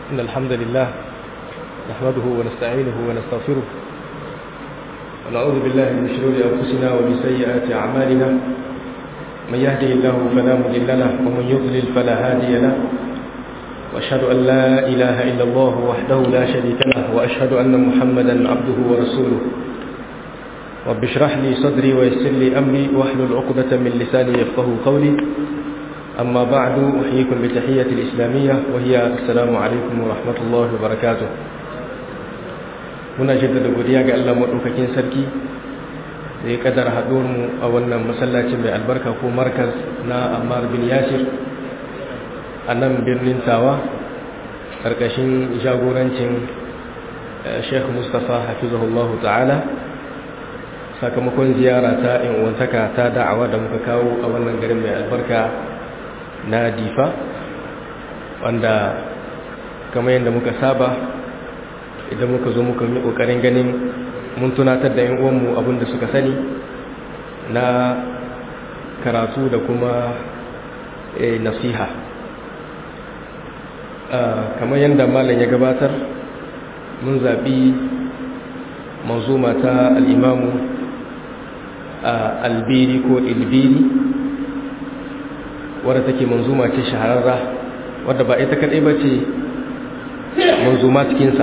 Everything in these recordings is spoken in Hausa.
إن الحمد لله نحمده ونستعينه ونستغفره ونعوذ بالله من شرور أنفسنا ومن سيئات أعمالنا من يهده الله فلا مضل له ومن يضلل فلا هادي له وأشهد أن لا إله إلا الله وحده لا شريك له وأشهد أن محمدا عبده ورسوله رب اشرح لي صدري ويسر لي أمري واحلل عقدة من لساني يفقه قولي أما بعد أحييكم بتحية الإسلامية وهي السلام عليكم ورحمة الله وبركاته muna jaddada godiya ga Allah maɗaukakin sarki da ya kadar mu a wannan masallacin mai albarka ko markaz na Ammar bin Yasir a nan birnin Tawa ƙarƙashin jagorancin Sheikh Mustapha hafizahullahu ta'ala sakamakon ziyara ta in uwantaka ta da'awa da muka kawo a wannan garin mai albarka na Difa wanda kamar yadda muka saba idan muka zo muka yi kokarin ganin mun tunatar da 'yan uwanmu abinda suka sani na karatu da kuma nasiha kamar yadda malam ya gabatar mun zaɓi manzuma ta al'imamu albiri ko ilbiri wadda take manzuma ce shahararra wadda ba ita kaɗai ba ce manzuma cikinsa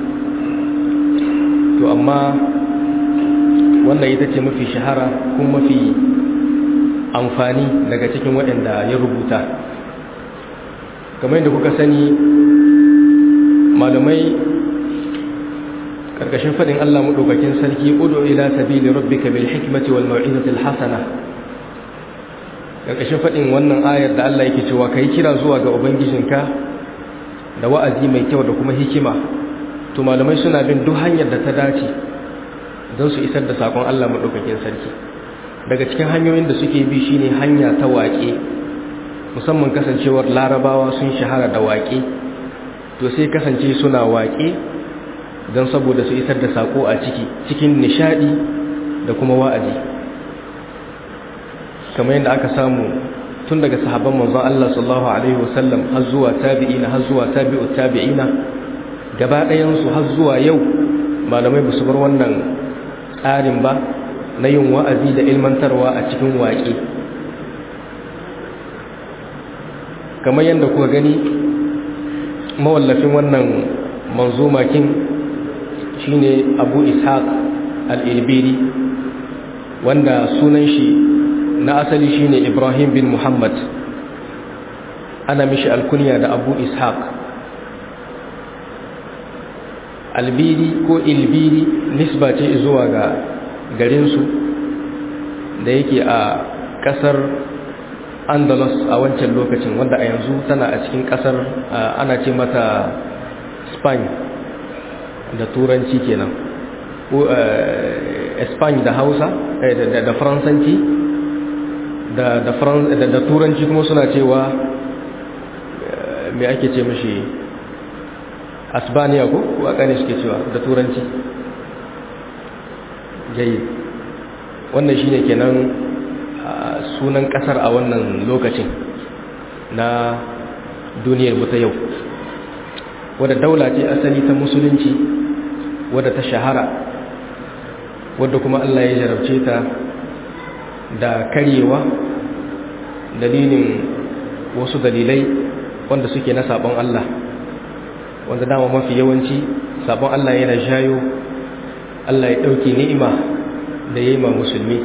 to amma wannan ita ce mafi shahara kuma mafi amfani daga cikin waɗanda ya rubuta kamar yadda kuka sani malamai ƙarƙashin faɗin Allah maɗaukakin sarki udu ila sabili rabbika bil hikmati wal mau'izati al hasana ƙarƙashin faɗin wannan ayar da Allah yake cewa kai kira zuwa ga ubangijinka da wa'azi mai kyau da kuma hikima to malamai suna bin duk hanyar da ta dace don su isar da sakon Allah maɗaukakin sarki daga cikin hanyoyin da suke bi shine hanya ta waƙe musamman kasancewar larabawa sun shahara da waƙe to sai kasance suna waƙe don saboda su isar da sako a ciki cikin nishadi da kuma wa'azi kamar yadda aka samu tun daga sahabban manzon Allah sallallahu alaihi wasallam har zuwa tabi'ina har zuwa tabi'ut tabi'ina gaba ɗayansu har zuwa yau malamai ba su bar wannan tsarin ba na yin wa'azi da ilmantarwa a cikin waƙe kamar yadda kuka gani mawallafin wannan manzumakin shine abu ishaq al-ilbiri wanda sunan shi na asali shine ibrahim bin muhammad ana mishi alkunya da abu ishaq albiri ko ilbiri nisba ce zuwa ga garinsu da yake a kasar andalus a wancan lokacin wanda a yanzu tana a cikin kasar ana ce mata spain da turanci kenan ko spain da hausa da faransanci da turanci kuma suna cewa mai ake ce mashi asbaniya ko waka ne suke cewa da turanci jayi wannan shine kenan sunan kasar a wannan lokacin na duniyar mu ta yau wadda daula ce asali ta musulunci wadda ta shahara wadda kuma Allah ya jarabce ta da karyewa dalilin wasu dalilai wanda suke na sabon Allah wanda dama mafi yawanci sabon Allah yana shayo Allah ya ɗauke ni'ima da ya yi ma musulmi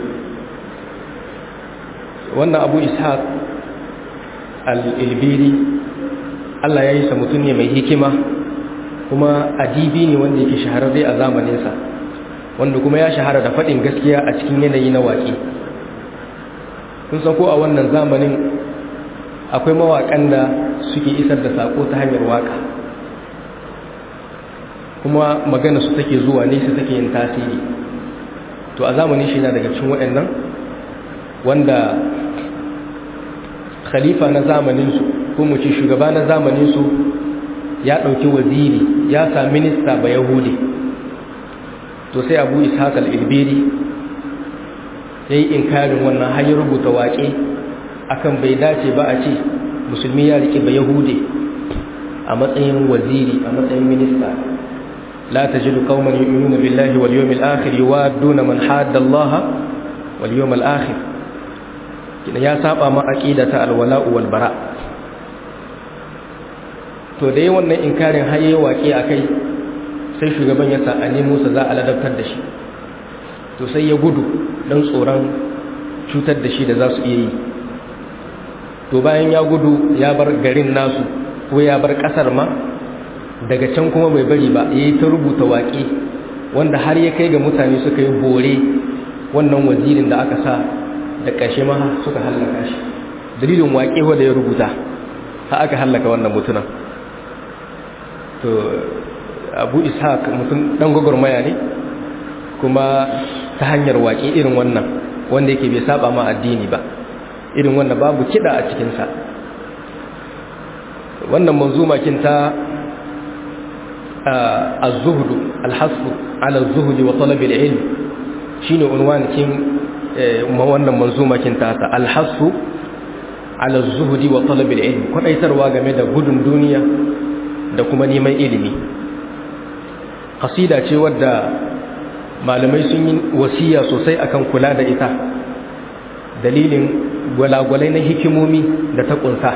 wannan abu ishaq al-ilbiri Allah ya yi sa mutum ne mai hikima kuma adibi ne wanda yake shahararre a zamaninsa wanda kuma ya shahara da faɗin gaskiya a cikin yanayi na waƙe kun san ko a wannan zamanin akwai mawaƙan da suke isar da saƙo ta hanyar waƙa kuma magana su take zuwa nesa take yin tasiri to a zamanin shi na daga cikin waɗannan wanda khalifa na zamaninsu ko mu ce shugaba na zamaninsu ya ɗauki waziri ya sa minista ba yahudi to sai abu ishaq al-ilbiri ya yi inkarin wannan har ya rubuta waƙe akan bai dace ba a ce musulmi ya riƙe ba yahudi a matsayin waziri a matsayin minista la tajidu qauman yu'minuna billahi wal yawmil akhir yuwadduna man hadda Allah wal yawmil akhir kina ya saba ma aqidata al wala'u wal bara to da yayin wannan inkarin haye waƙe akai sai shugaban ya sa a nemo sa za a ladabtar da shi to sai ya gudu dan tsoron cutar da shi da za su iya yi to bayan ya gudu ya bar garin nasu ko ya bar kasar ma daga can kuma bai bari ba ya yi ta rubuta waƙe wanda har ya kai ga mutane suka yi bore wannan wazirin da aka sa da ƙashe ma suka hallaka shi dalilin waƙe wanda ya rubuta ha aka hallaka wannan mutunan to abu ishaq mutum ɗan gwagwarmaya ne kuma ta hanyar waƙe irin wannan wanda yake bai saba ma addini ba irin wanda babu kiɗa a cikinsa wannan manzuma kinta az-zuhd al-hasb ala az-zuhd wa talab al-ilm shine unwan kin wannan manzuma kinta ta al-hasb ala az-zuhd wa talab al-ilm kwadaitarwa game da gudun duniya da kuma neman ilimi qasida ce wadda malamai sun yi wasiya sosai akan kula da ita dalilin gwalagwalai na hikimomi da ta kunsa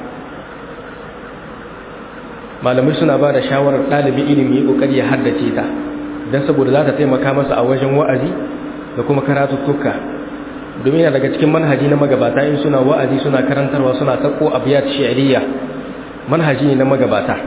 malamai suna ba da shawarar ɗalibin ilimi ƙoƙari ya haddace ta don saboda za ta taimaka masa a wajen wa'azi da kuma karatuttuka domin yana daga cikin manhaji na magabata in suna wa'azi suna karantarwa suna sako abiyat shi'ariya manhaji ne na magabata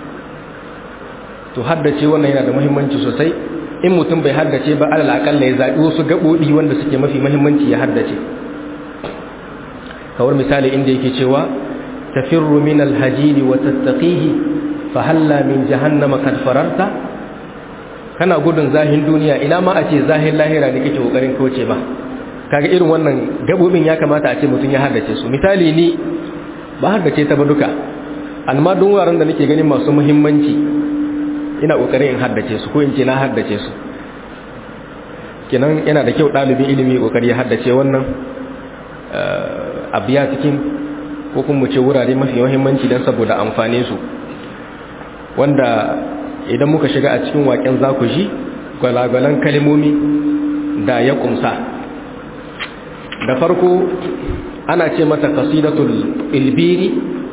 to haddace wannan yana da muhimmanci sosai in mutum bai haddace ba alal akalla ya zaɓi wasu gaɓoɓi wanda suke mafi muhimmanci ya haddace kawar misali inda yake cewa tafirru min alhajiri wa tattaqihi fa halla min jahannama kad fararta kana gudun zahin duniya ina ma a ce zahin lahira ne kake kokarin kauce ba kaga irin wannan gabobin ya kamata a ce mutum ya haddace su misali ni ba haddace ta ba duka amma duk wuraren da nake ganin masu muhimmanci ina kokarin in haddace su ko in ce na haddace su kenan yana da kyau ɗalibin ilimi kokari ya haddace wannan abiya cikin ko kuma ce wurare mafi muhimmanci don saboda amfane su wanda idan muka shiga a cikin waƙen za ku ji gwalagwalan kalmomi da ya kumsa da farko ana ce mata qasidatul ilbiri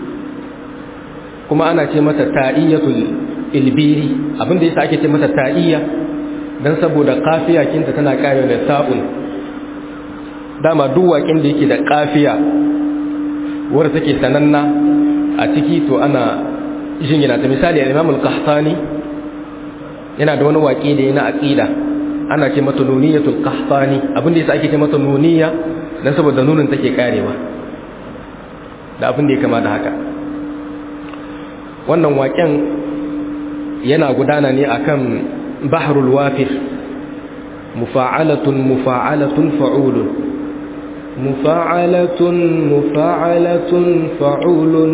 kuma ana ce mata ta'iyatul ilbiri abinda yasa ake ce mata ta'iyya dan saboda kafiya kinta tana kare da ta'un dama duk waƙin da yake da kafiya wadda take sananna a ciki to ana jingina ta misali al-Imam al-Qahtani yana da wani waƙe da yana aqida ana ce mata nuniyatul qahtani abinda yasa ake ce mata nuniya dan saboda nunin take karewa da abin da ya kama da haka wannan waƙen yana gudana ne akan bahrul wafir mufa'alatun mufa'alatun fa'ulun mufa'alatun mufa'alatun fa'ulun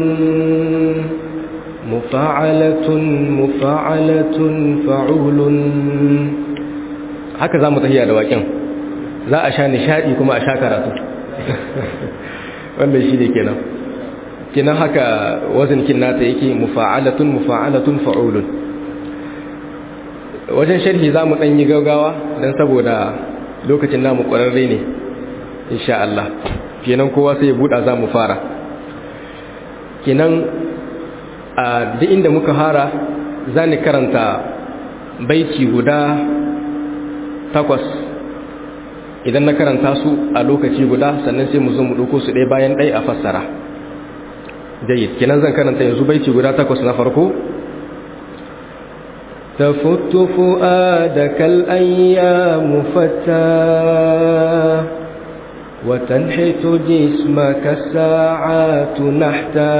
mufa'alatun mufa'alatun fa'ulun haka za mu tafiya da waƙin za a sha nishaɗi kuma a sha karatu wannan shi ne kenan kenan haka wazinkin nata yake mufa'alatun mufa'alatun fa'ulun wajen sharhi za mu ɗanyi gaugawa don saboda lokacin namu ƙwararre ne insha Allah kenan kowa sai ya buɗa za mu fara kenan a duk inda muka fara za ni karanta baiti guda takwas idan na karanta su a lokaci guda sannan sai mu zo mu ɗauko su ɗaya bayan ɗaya a fassara jayyid kenan zan karanta yanzu baiti guda takwas na farko تفت فؤادك الأيام فتا وتنحت جسمك الساعات نحتا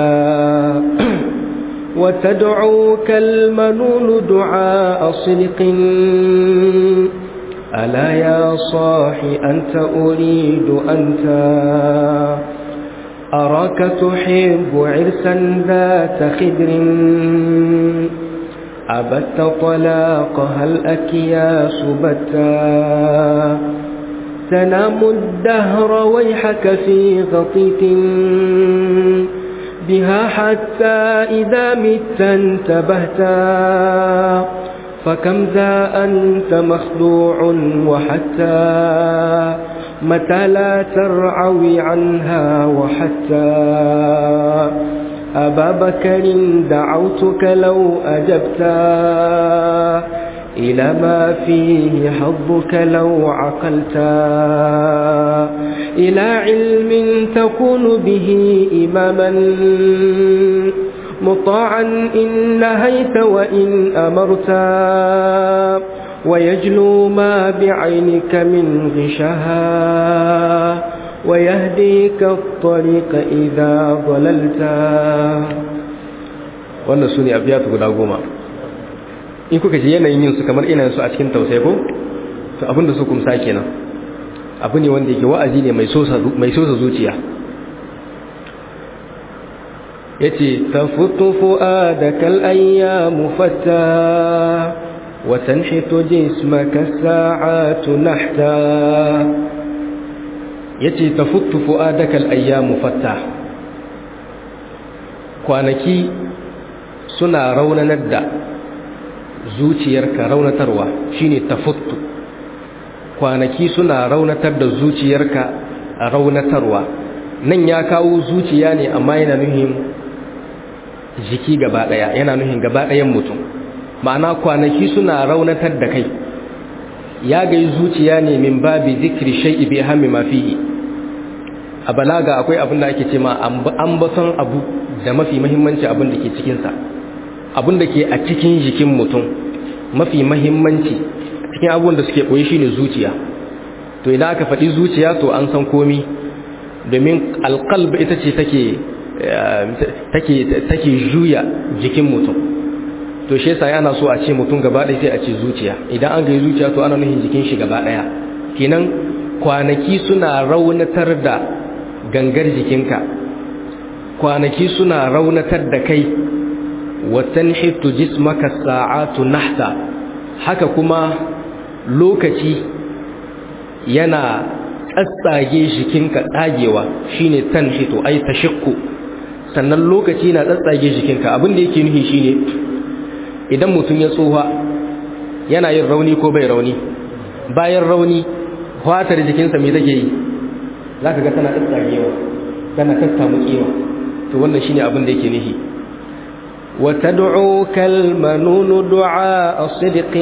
وتدعوك المنون دعاء صدق ألا يا صاحي أنت أريد أنت أراك تحب عرسا ذات خدر أبت طلاق هل أكياس بتا تنام الدهر ويحك في غطيت بها حتى إذا مت انتبهتا فكم ذا أنت مخدوع وحتى متى لا ترعوي عنها وحتى أبا بكر دعوتك لو أجبتا إلى ما فيه حظك لو عقلتا إلى علم تكون به إماما مطاعا إن نهيت وإن أمرتا ويجلو ما بعينك من غشها ويهديك الطريق إذا ضللتا wannan su ne abiyatu guda goma in kuka ji yanayin yin su kamar ina su a cikin tausayi ko to abinda su kumsa kenan abu ne wanda yake wa'azi ne mai sosa zuciya yace tafutu fu'adaka al-ayyam fatta wa tanhitu jismaka as-sa'atu nahta yace tafutu fu'adaka al-ayyam fatta kwanaki suna raunanar da zuciyarka raunatarwa shine tafuttu kwanaki suna raunatar da zuciyarka raunatarwa nan ya kawo zuciya ne amma yana nuhin jiki gaba daya yana nuhin gaba dayan mutum ma'ana kwanaki suna raunatar da kai ya gai zuciya ne min babi zikri shay'i bi hammi ma fihi a balaga akwai abin da ake cewa ambaton abu da mafi muhimmanci abin da ke cikin sa abin da ke a cikin jikin mutum mafi mahimmanci cikin abubuwan da suke koyi shine zuciya to idan aka faɗi zuciya to an san komi domin alƙalb ita ce take take take juya jikin mutum to shi yasa yana so a ce mutum gaba ɗaya sai a ce zuciya idan an ga zuciya to ana nufin jikin shi gaba ɗaya kenan kwanaki suna raunatar da gangar jikinka kwanaki suna raunatar da kai watanhitu jismaka sa'atu nahta haka kuma lokaci yana tsatsage jikinka tsagewa shine tanhitu ai tashakku sannan lokaci na tsatsage jikinka abin da yake nufi shine idan mutum ya tsoha yana yin rauni ko bai rauni bayan rauni fatar jikinsa me take yi zaka ga tana tsatsagewa tana tattamukewa to wannan shine abin da yake nufi وتدعوك المنون دعاء صدق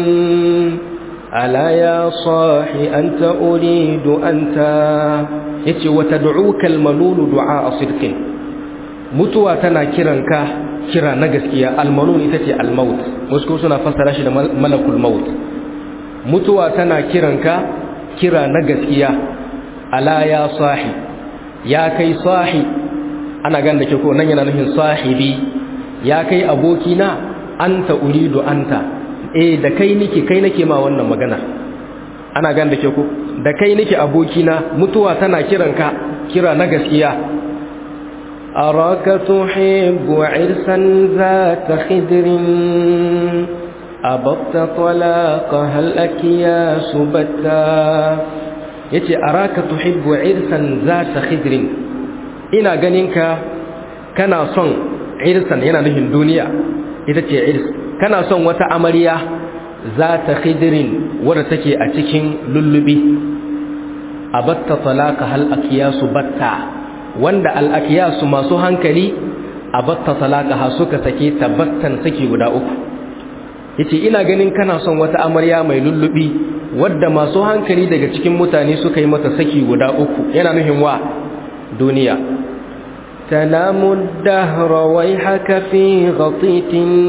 ألا يا صاحي أنت أريد أنت yace wa tad'uka al-manun du'a sidqin mutuwa tana kiranka kira na gaskiya al-manun ita ce al-maut wasu suna fassara shi da malakul maut mutuwa tana kiranka kira na gaskiya ala ya sahi ya kai sahi ana gan da ke ko nan yana nufin sahibi ya kai abokina anta uridu anta eh da kai nake kai nake ma wannan magana ana gan da ke ko da kai nake abokina mutuwa tana kiranka kira na gaskiya araka tuhibbu irsan zata khidrin abatta talaqa hal akiya subatta yace araka tuhibbu irsan zata khidrin ina ganinka kana son irsan yana nufin duniya ita ce irs kana son wata amarya za ta khidirin wadda take a cikin lullubi a batta talaka hal akiyasu batta wanda al akiyasu masu hankali a batta talaka ha suka sake tabbattan saki guda uku yace ina ganin kana son wata amarya mai lullubi wadda masu hankali daga cikin mutane suka yi mata saki guda uku yana nufin wa duniya تنام الدهر ويحك في غطيت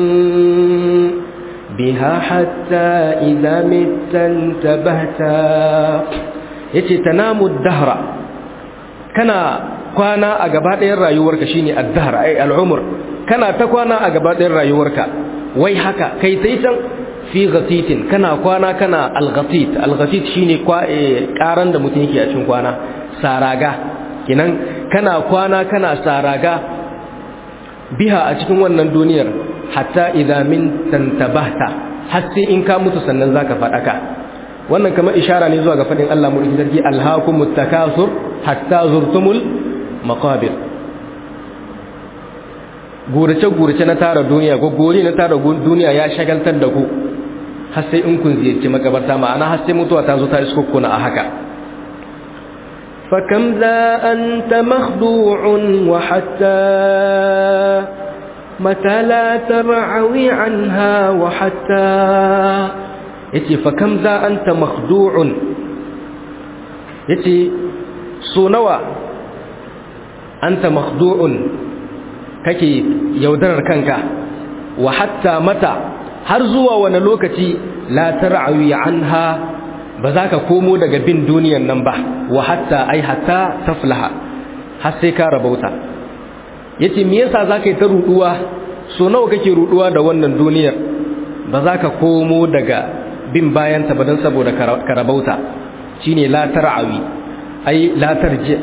بها حتى إذا مت انتبهت yace tanamu dahra kana kwana a gaba ɗayan rayuwarka shine ad-dahr ai al-umr kana ta kwana a gaba ɗayan rayuwarka wai haka kai sai can fi ghatitin kana kwana kana al-ghatit al-ghatit shine kwa karan da mutum yake a cikin kwana saraga kinan kana kwana kana saraga biha a cikin wannan duniyar hatta idza min tantabahta har sai in ka mutu sannan zaka fadaka wannan kamar ishara ne zuwa ga fadin Allah mu sarki alhaakumut takasur hatta zurtumul maqabir gurace-gurace na tara duniya gogori na tara duniya ya shagaltar da ku har sai in kun ziyarci makabarta ma'ana har sai mutuwa ta zo ta iskokuna a haka فكم ذا أنت مخدوع وحتى متى لا ترعوي عنها وحتى yace fa kam za anta makhdu'un yace so nawa anta makhdu'un kake yaudarar kanka wa hatta mata har zuwa wani lokaci la tar'awi anha ba za ka komo daga bin duniyan nan ba wa hatta ai hatta taflaha har sai ka rabauta yace me yasa zaka yi ta ruduwa so nawa kake ruduwa da wannan duniyar ba za ka komo daga bin bayanta ba don saboda karabauta shi ne latar awi ai latar ji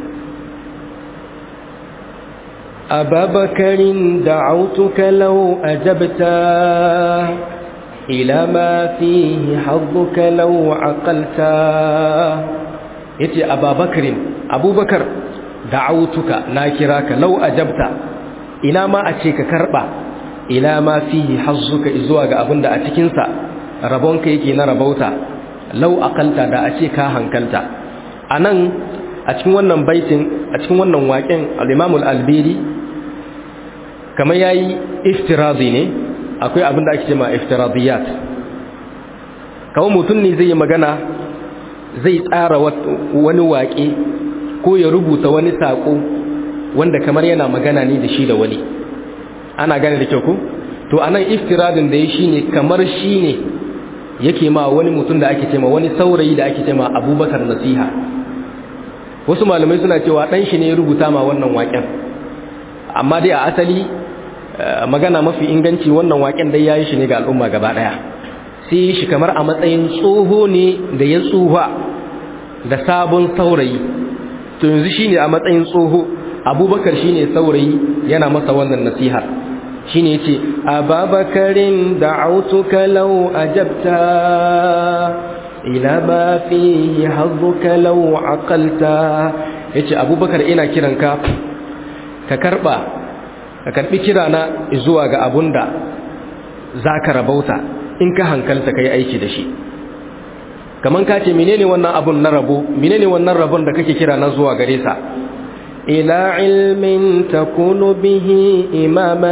ababakarin da'autuka lau ajabta ila ma fihi hadduka lau aqalta yace ababakarin abubakar da'autuka na kira ka lau ajabta ina ma a ce ka karba ila ma fihi hazzuka zuwa ga abinda a cikinsa rabonka yake na rabauta lau akalta da a ce ka hankalta a nan a cikin wannan baitin a cikin wannan waƙen al'imamul albiri kamar ya yi iftirazi ne akwai abin da ake ce ma iftiraziyat kawo mutum ne zai yi magana zai tsara wani waƙe ko ya rubuta wani saƙo wanda kamar yana magana ne da shi da wani ana gane da kyau ku to anan iftiradin da ya shi ne kamar shi ne yake ma wani mutum da ake cema wani saurayi da ake cema abubakar nasiha wasu malamai suna cewa ɗan shi ne ya rubuta ma wannan waƙen amma dai a asali magana mafi inganci wannan waƙen dai ya yi shi ne ga al'umma gaba ɗaya sai yi shi kamar a matsayin tsoho ne da ya tsuha da sabon saurayi to yanzu shi ne a matsayin tsoho abubakar shi ne saurayi yana masa wannan nasihar shi ne ce ababakarin da'autuka lau ajabta ila ma fihi hazzuka lau aqalta yace abubakar ina kiranka ka karba ka karbi kirana zuwa ga abunda zaka rabauta in ka hankalta kai aiki da shi kaman ka ce menene wannan abun na rabo menene wannan rabon da kake kira na zuwa gare sa إلى علم تكون به إماما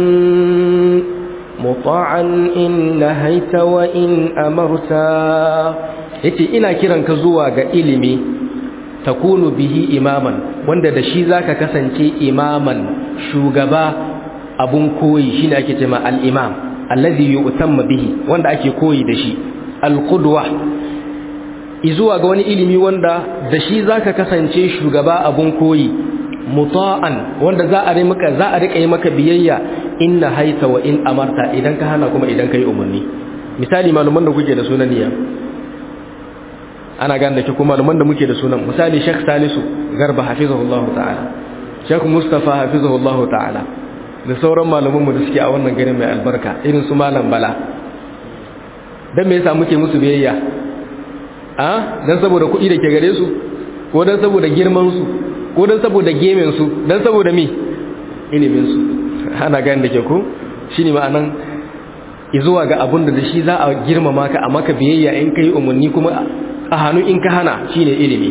مطاعا إن نهيت وإن أمرتا yace ina kiranka zuwa ga ilimi takunu bihi imaman wanda da shi zaka kasance imaman shugaba abun koyi shine ake cewa al-imam allazi yu'tamma bihi wanda ake koyi da shi al-qudwa izuwa ga wani ilimi wanda da shi zaka kasance shugaba abun koyi muta'an wanda za a maka za a rika yi maka biyayya inna haita wa in amarta idan ka hana kuma idan kai umarni misali maluman da kuke da sunan niyya ana gane da kuma maluman da muke da sunan misali Sheikh Salisu Garba hafizahullahu ta'ala Sheikh Mustafa hafizahullahu ta'ala da sauran malaman mu da suke a wannan garin mai albarka irin su malam Bala dan me yasa muke musu biyayya a dan saboda kuɗi da ke gare su ko dan saboda girman su ko dan saboda gemen su dan saboda me ilimin su ana gani da ke ko shine ma'anan izuwa ga abun da shi za a girmama ka a maka biyayya in kai umarni kuma a hannu in ka hana shine ilimi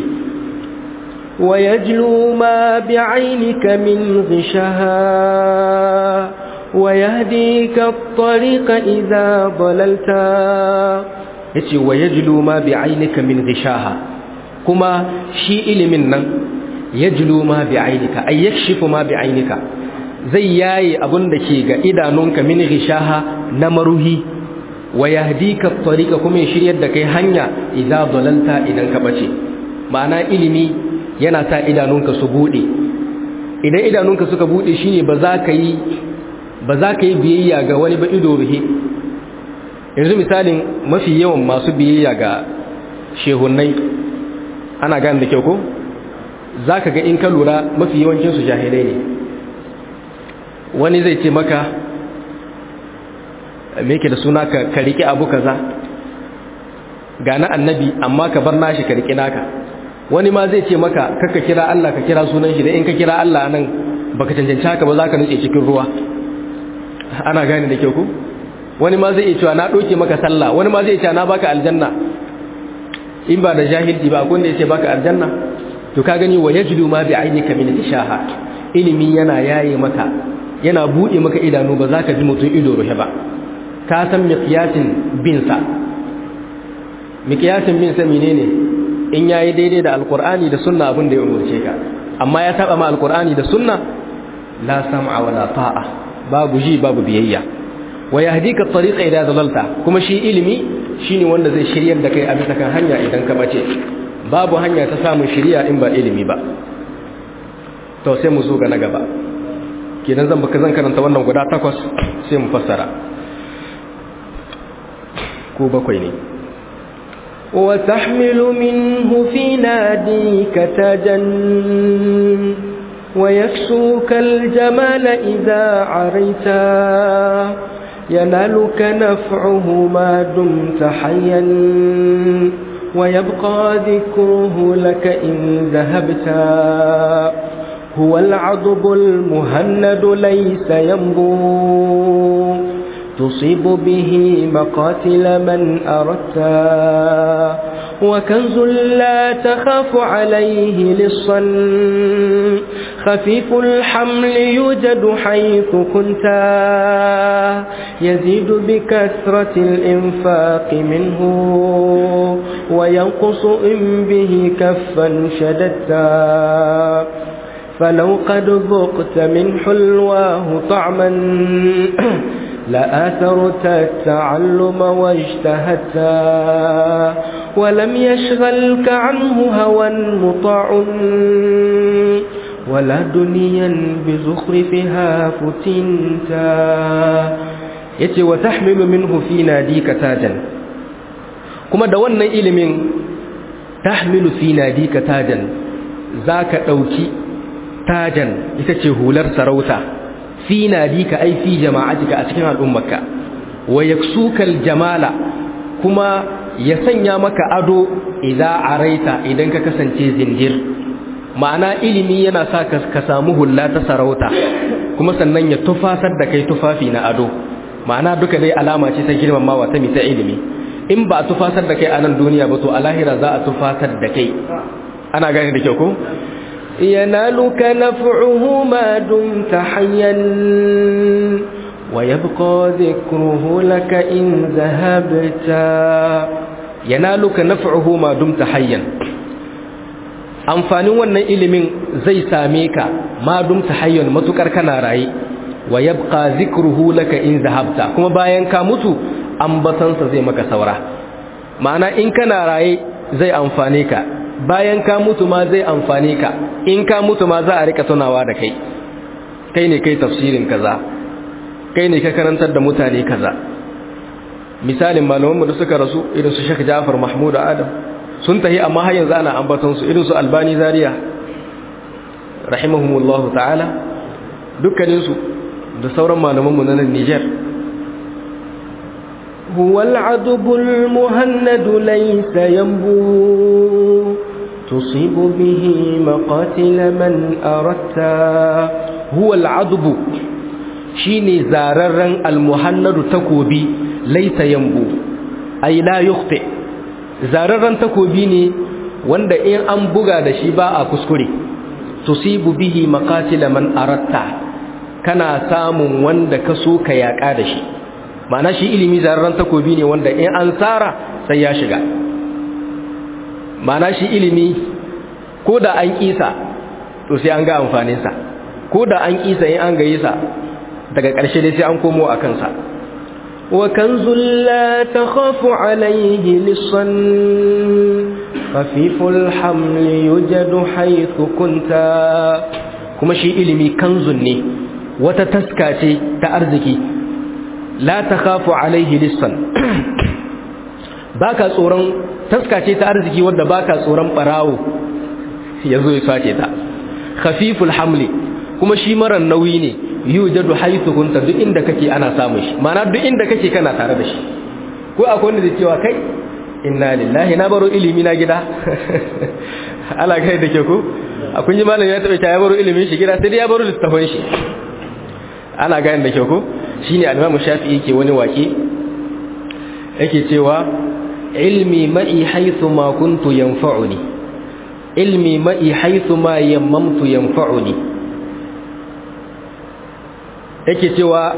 ويجلو ما بعينك من غشها ويهديك الطريق إذا ضللت yace wa yajlu ma bi aynika min ghishaha kuma shi ilimin nan yajlu ma bi aynika ay yakshifu ma bi aynika zai yayi abun da ke ga idanunka min ghishaha na maruhi wa yahdika at-tariqa kuma ya shiryar da kai hanya idza dalalta idan ka bace ma'ana ilimi yana sa idanunka su bude idan idanunka suka bude shine ba za ka yi ba za ka yi biyayya ga wani ba ido ruhe yanzu misalin mafi yawan masu biyayya ga shehunai ana gane da kyau ko za ka ga in ka lura mafi yawancinsu jahilai ne wani zai ce maka me ke da suna ka riƙe abu kaza ga na annabi amma ka bar nashi ka riƙe naka wani ma zai ce maka kaka kira Allah ka kira sunan shi da in ka kira Allah nan baka cancanci haka ba zaka nutse cikin ruwa ana gane da kyau ku wani ma zai iya cewa na doke maka sallah wani ma zai iya cewa na baka aljanna in ba da jahilci ba akwai wanda ya ce baka aljanna to ka gani wa yajidu ma bi ainika min tishaha ilimi yana yaye maka yana bude maka idanu ba za ka ji mutum ido ruhe ba ka san miqyasin bin sa miqyasin bin sa menene in yayi daidai da alqur'ani da sunna abin da ya umurce ka amma ya taba ma alqur'ani da sunna la sam'a wala ta'a babu ji babu biyayya wa yahdika at-tariqa idha dalalta kuma shi ilimi shine wanda zai shiryar da kai a bisa kan hanya idan ka bace babu hanya ta samun shiriya in ba ilimi ba to sai mu zo ga na gaba kenan zan baka zan karanta wannan guda takwas sai mu fassara ko bakwai ne وتحمل منه في ناديك تاجا ويكسوك الجمال إذا عريتا ينالك نفعه ما دمت حيا ويبقى ذكره لك إن ذهبتا هو العضب المهند ليس ينبو تصيب به مقاتل من أردتا وكنز لا تخاف عليه لصا خفيف الحمل يوجد حيث كنتا يزيد بكثرة الإنفاق منه وينقص إن به كفا شددتا فلو قد ذقت من حلواه طعما لآثرت التعلم واجتهدت ولم يشغلك عنه هوى مطاع ولا دنيا بزخرفها فتنتا yace wa tahmilu minhu fi nadika tajan kuma da wannan ilimin tahmilu fi nadika tajan zaka dauki tajan ita ce hular sarauta fi nadika ai fi jama'atika a cikin al'ummarka wa yaksukal jamala kuma ya sanya maka ado idza araita idan ka kasance zindir ma'ana ilimi yana sa ka samu hulla ta sarauta kuma sannan ya tufasar da kai tufafi na ado ma'ana duka dai alama ce ta girmamawa ta mita ilimi in ba a tufasar da kai a nan duniya ba to a lahira za a tufasar da kai ana gane da kyau ko ينالك نفعه ما دمت حيا ويبقى ذكره لك إن ذهبت ينالك نفعه ما دمت حيا amfanin wannan ilimin zai same ka ma dumta hayyan matukar kana raye wa yabqa zikruhu laka in zahabta kuma bayan ka mutu ambatansa zai maka saura ma'ana in kana raye zai amfane ka bayan ka mutu ma zai amfane ka in ka mutu ma za a rika tunawa da kai kai ne kai tafsirin kaza kai ne ka karantar da mutane kaza misalin malamanmu da suka rasu irin su Sheikh Ja'far Mahmud Adam sun tahi amma har yanzu ana ambaton su irin su Albani Zaria rahimahumullahu ta'ala dukkanin su da sauran malamanmu na Niger هو العذب المهند ليس ينبو تصيب به مقاتل من أردت هو العذب شيني زاررن المهند تكوبي ليس ينبو أي لا يخطئ زاررن تكوبي ne wanda in an buga da shi ba a kuskure tusibu bihi maqatila man aratta kana samun wanda ka so ka yaka da shi ma'ana shi ilimi zararren takobi ne wanda in an tsara sai ya shiga ma'ana shi ilimi ko da an kisa to sai an ga amfaninsa ko da an kisa in an gayi sa daga ƙarshe dai sai an komo a kansa wa kanzul la takhafu alayhi lisan khafiful hamli yujadu haythu kunta kuma shi ilimi kanzun ne wata taska ce ta arziki la takhafu alaihi lissan baka tsoron taska ce ta arziki wanda baka tsoron barawo yazo ya sace ta khafiful hamli kuma shi maran nauyi ne yujadu haythu kunta duk inda kake ana samun shi ma'ana duk inda kake kana tare da shi ko akwai wanda zai cewa kai inna lillahi na baro ilimi na gida ala kai da ke ku a kun ji malam ya taɓa ya baro ilimin shi gida sai dai ya baro littafin shi ana gane da ke ku shine al-Imam Shafi'i ke wani waki yake cewa ilmi ma'i haythu ma kuntu yanfa'uni ilmi ma'i haythu ma yammamtu yanfa'uni yake cewa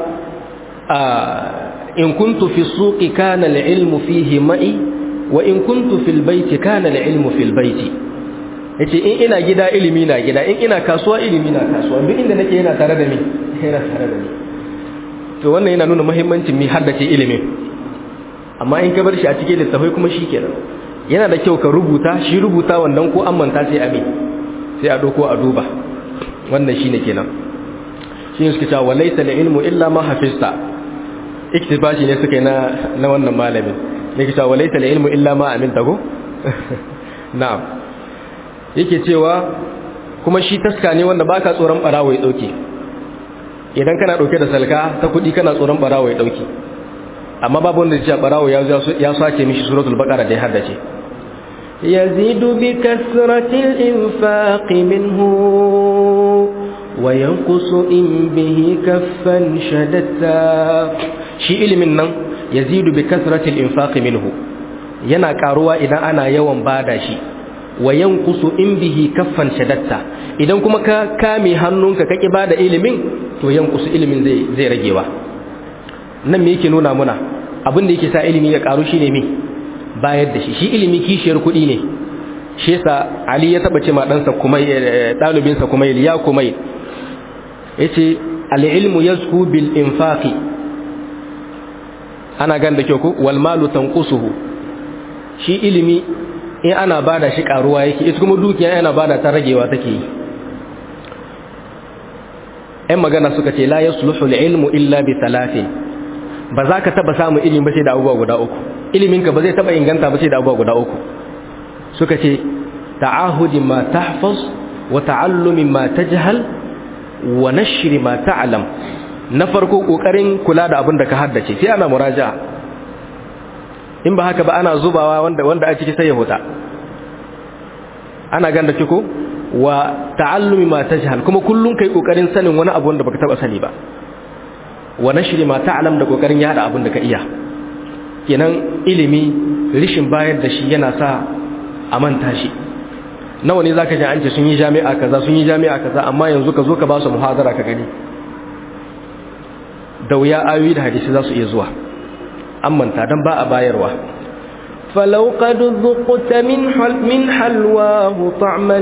in kuntu fi suqi kana al-ilmu fihi ma'i wa in kuntu fil baiti kana al-ilmu fil baiti yace in ina gida ilimi na gida in ina kasuwa ilimi na kasuwa duk inda nake yana tare da ni yana tare da ni to wannan yana nuna muhimmancin mi haddace ilimin amma in ka bar shi a cikin littafai kuma shikenan yana da kyau ka rubuta shi rubuta wannan ko an manta sai a me sai a doko a duba wannan shine kenan shi ne suka cewa walaysa ilmu illa ma hafizta iktibashi ne suka yi na na wannan malamin ne cewa walaysa ilmu illa ma aminta ko na'am yake cewa kuma shi taska ne wanda baka tsoron barawo ya dauke idan kana dauke da salka ta kudi kana tsoron barawo ya dauke amma babu wanda ya barawo ya ya sace mishi suratul baqara da ya haddace يزيد بكثرة الإنفاق منه وينقص إن به كفا شدتا shi ilimin nan yazidu bi kasratil infaqi minhu yana karuwa idan ana yawan bada shi wa yanqusu in bihi kaffan shadatta idan kuma ka kame hannunka kake bada ilimin to yanqusu ilimin zai zai ragewa nan me yake nuna muna abin da yake sa ilimi ya karu shine me bayar da shi shi ilimi kishiyar kuɗi ne shi yasa ali ya taba ce ma ɗansa kuma ɗalibinsa kuma ya kuma yace al-ilmu yazku bil infaqi ana gan da kyau ko wal malu tanqusuhu shi ilimi in ana bada shi karuwa yake ita kuma dukiya ana bada ta ragewa take yi ɗan magana suka ce la yasluhu al-ilmu illa bi thalathin ba za ka taba samun ilimi ba sai da abubuwa guda uku iliminka ba zai taba inganta ba sai da abubuwa guda uku suka ce ta'ahudi ma tahfaz wa ta'allumi ma tajhal wa nashri ma ta'lam na farko kokarin kula da abin da ka haddace sai ana muraja'a in ba haka ba ana zubawa wanda wanda a ciki sai ya huta ana ganda ko wa ta'allumi ma tajhal kuma kullun kai kokarin sanin wani abu wanda baka taba sani ba wa nashri ma ta'lam da kokarin yada abin da ka iya kenan ilimi rishin bayar da shi yana sa a manta shi nawa ne zaka ji an ce sun yi jami'a kaza sun yi jami'a kaza amma yanzu ka zo ka ba su muhadara ka gani da wuya ayoyi da hadisi za su iya zuwa an manta dan ba a bayarwa فلو قد ذقت من حل من حلواه طعما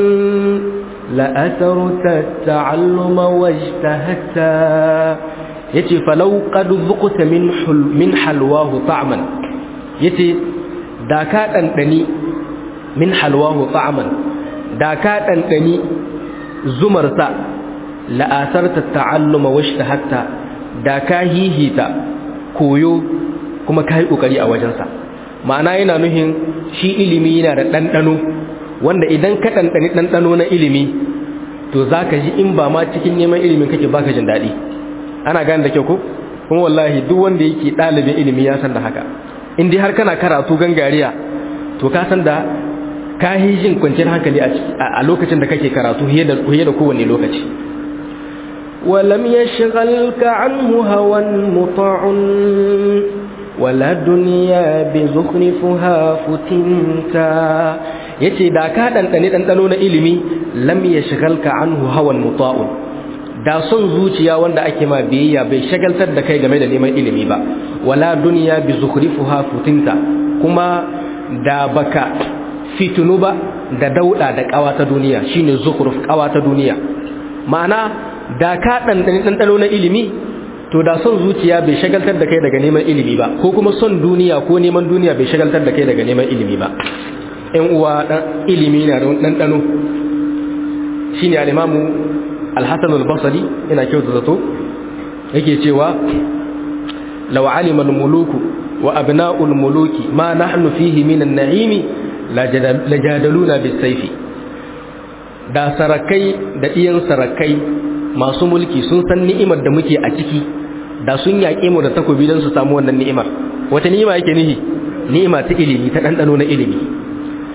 لأثرت التعلم واجتهدت yace falau qad zuqta min min halwahu ta'man yace da ka dandani min halwahu ta'man da ka dandani zumar sa la asarta ta'alluma washtahatta da ka hihita koyo kuma kai kokari a wajen sa ma'ana yana nuhin shi ilimi yana da dandano wanda idan ka dandani dandano na ilimi to zaka ji in ba ma cikin neman ilimin kake baka jin dadi ana gane da kyau ko kuma wallahi duk wanda yake ɗalibin ilimi ya san da haka in dai har kana karatu gangariya to ka san da ka yi jin kwanciyar hankali a lokacin da kake karatu fiye da kowane lokaci ولم يشغلك عنه هوى مطاع ولا دنيا بزخرفها فتنتا yace da ka ɗanɗane ɗanɗano na ilimi lam yashghalka anhu hawan muta'un da son zuciya wanda ake ma biyayya bai shagaltar da kai game da neman ilimi ba wala duniya bi zukhrifuha futinta kuma da baka fitunu ba da dauda da kawa ta duniya shine zukhruf kawa ta duniya ma'ana da ka dandane dandano na ilimi to da son zuciya bai shagaltar da kai daga neman ilimi ba ko kuma son duniya ko neman duniya bai shagaltar da kai daga neman ilimi ba ɗan uwa dan ilimi na da dandano shine al-imamu al-hasan al-basri ina kyauta zato yake cewa law alima al-muluku wa abna'u al-muluki ma nahnu fihi min an-na'imi lajadaluna bis-sayfi da sarakai da iyan sarakai masu mulki sun san ni'imar da muke a ciki da sun yaƙe mu da takobi don su samu wannan ni'imar wata ni'ima yake nihi ni'ima ta ilimi ta ɗanɗano na ilimi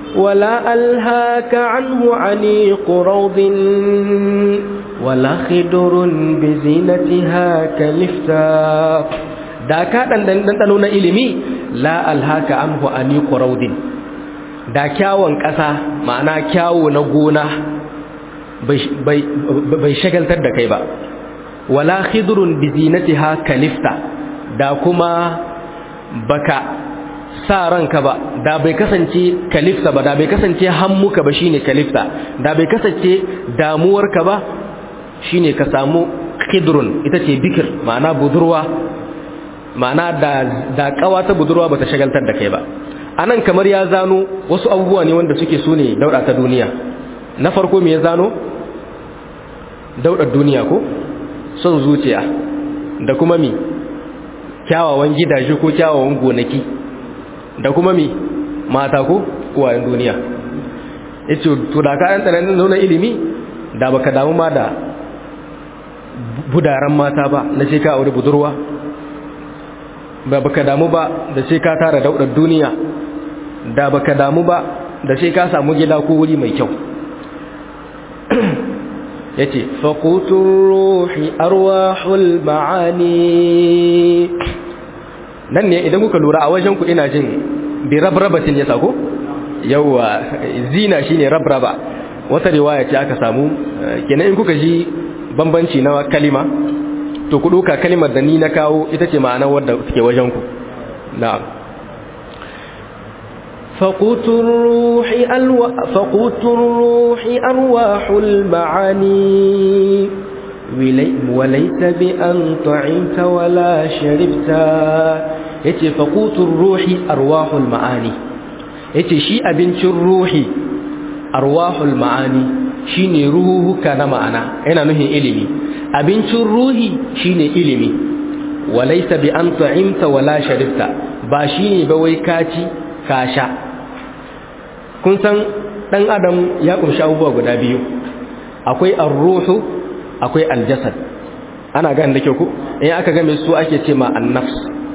ولا ألهاك عنه عنيق روض ولا خدر بزينتها كلفتا da ka ɗanɗano na ilimi la alhaka anhu aniqu raudin da kyawun ƙasa ma'ana kyawu na gona bai shagaltar da kai ba wala khidrun bi zinatiha kalifta da kuma baka sa ranka ba da bai kasance kalifta ba da bai kasance hammuka ba shine kalifta da bai kasance damuwarka ba shine ka samu khidrun ita ce bikir ma'ana budurwa ma'ana da da kawata budurwa bata shagaltar da kai ba anan kamar ya zano wasu abubuwa ne wanda suke so ne dauda ta duniya na farko me ya zano daudar duniya ko son zuciya da kuma mi kyawawan gidaje ko kyawawan gonaki da kuma mi mata ko uwayen duniya yace to da ka an tsananin nuna ilimi da baka damu ma da budaran mata ba na ce ka aure budurwa ba baka damu ba da ce ka tara daudar duniya da baka damu ba da ce ka samu gida ko wuri mai kyau yace faqutur ruhi arwahul maani nan ne idan kuka lura a wajen ku ina jin bi rabrabatin ya sako yawa zina shine rabraba wata riwaya ce aka samu kenan in kuka ji bambanci na kalima to ku duka kalimar da ni na kawo ita ce ma'ana wadda suke wajen ku na'am فقوت الروح ألو... فقوت الروح أرواح المعاني ولي... وليس بأن طعمت ولا شربت يتي فقوت الروح أرواح المعاني يتي شيء بنت الروح أرواح المعاني shine ruhuka na ma'ana yana nuhin ilimi abincin ruhi shine ilimi walaysa bi an ta'imta wala sharifta ba shine ba wai kaci ka sha kun san dan adam ya kunshi abubuwa guda biyu akwai ar-ruhu akwai al-jasad ana ganin da kyau ko in aka game su ake ce ma an-nafs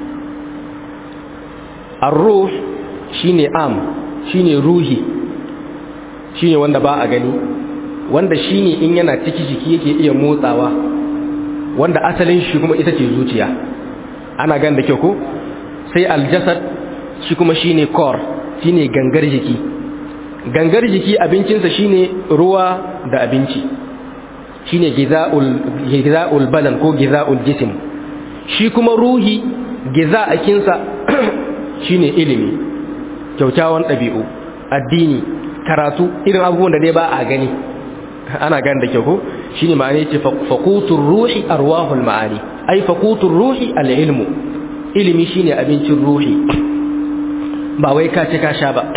ar-ruh shine am shine ruhi shine wanda ba a gani wanda shine in yana ciki jiki yake iya motsawa wanda asalin shi kuma ita ce zuciya ana ganin da kyau ko sai al-jasad shi kuma shine core shine gangar jiki gangar jiki abincinsa shine ruwa da abinci shine gizaul gizaul badan ko gizaul jism shi kuma ruhi giza akinsa shine ilimi kyaukyawan ɗabi'u addini karatu irin abubuwan da dai ba a gani ana gani da kyau ko shine ma'ana yace faqutur ruhi arwahul ma'ani ai faqutur ruhi al-ilmu ilimi shine abincin ruhi ba wai ka ci ka sha ba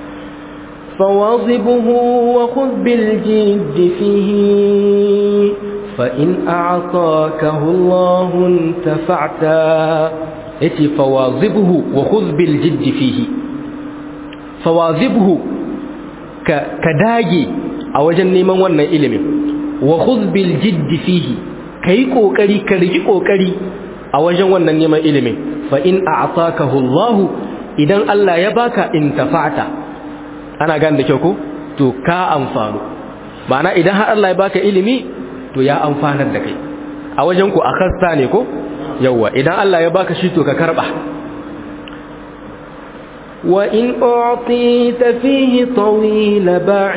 فواظبه وخذ بالجد فيه فإن أعطاكه الله انتفعت يتي فواظبه وخذ بالجد فيه فواظبه كداجي a wajen neman wannan ilimin wa khudh bil jidd fihi kai kokari ka riki kokari a wajen wannan neman ilimin fa in a'takahu Allah idan Allah ya baka intafa'ta ana gan da kyau ko to ka amfanu ma'ana idan har Allah ya baka ilimi to ya amfanar da kai a wajen ku akhasta ne ko yawa idan Allah ya baka shi to ka karba وإن أعطيت فيه طويل باع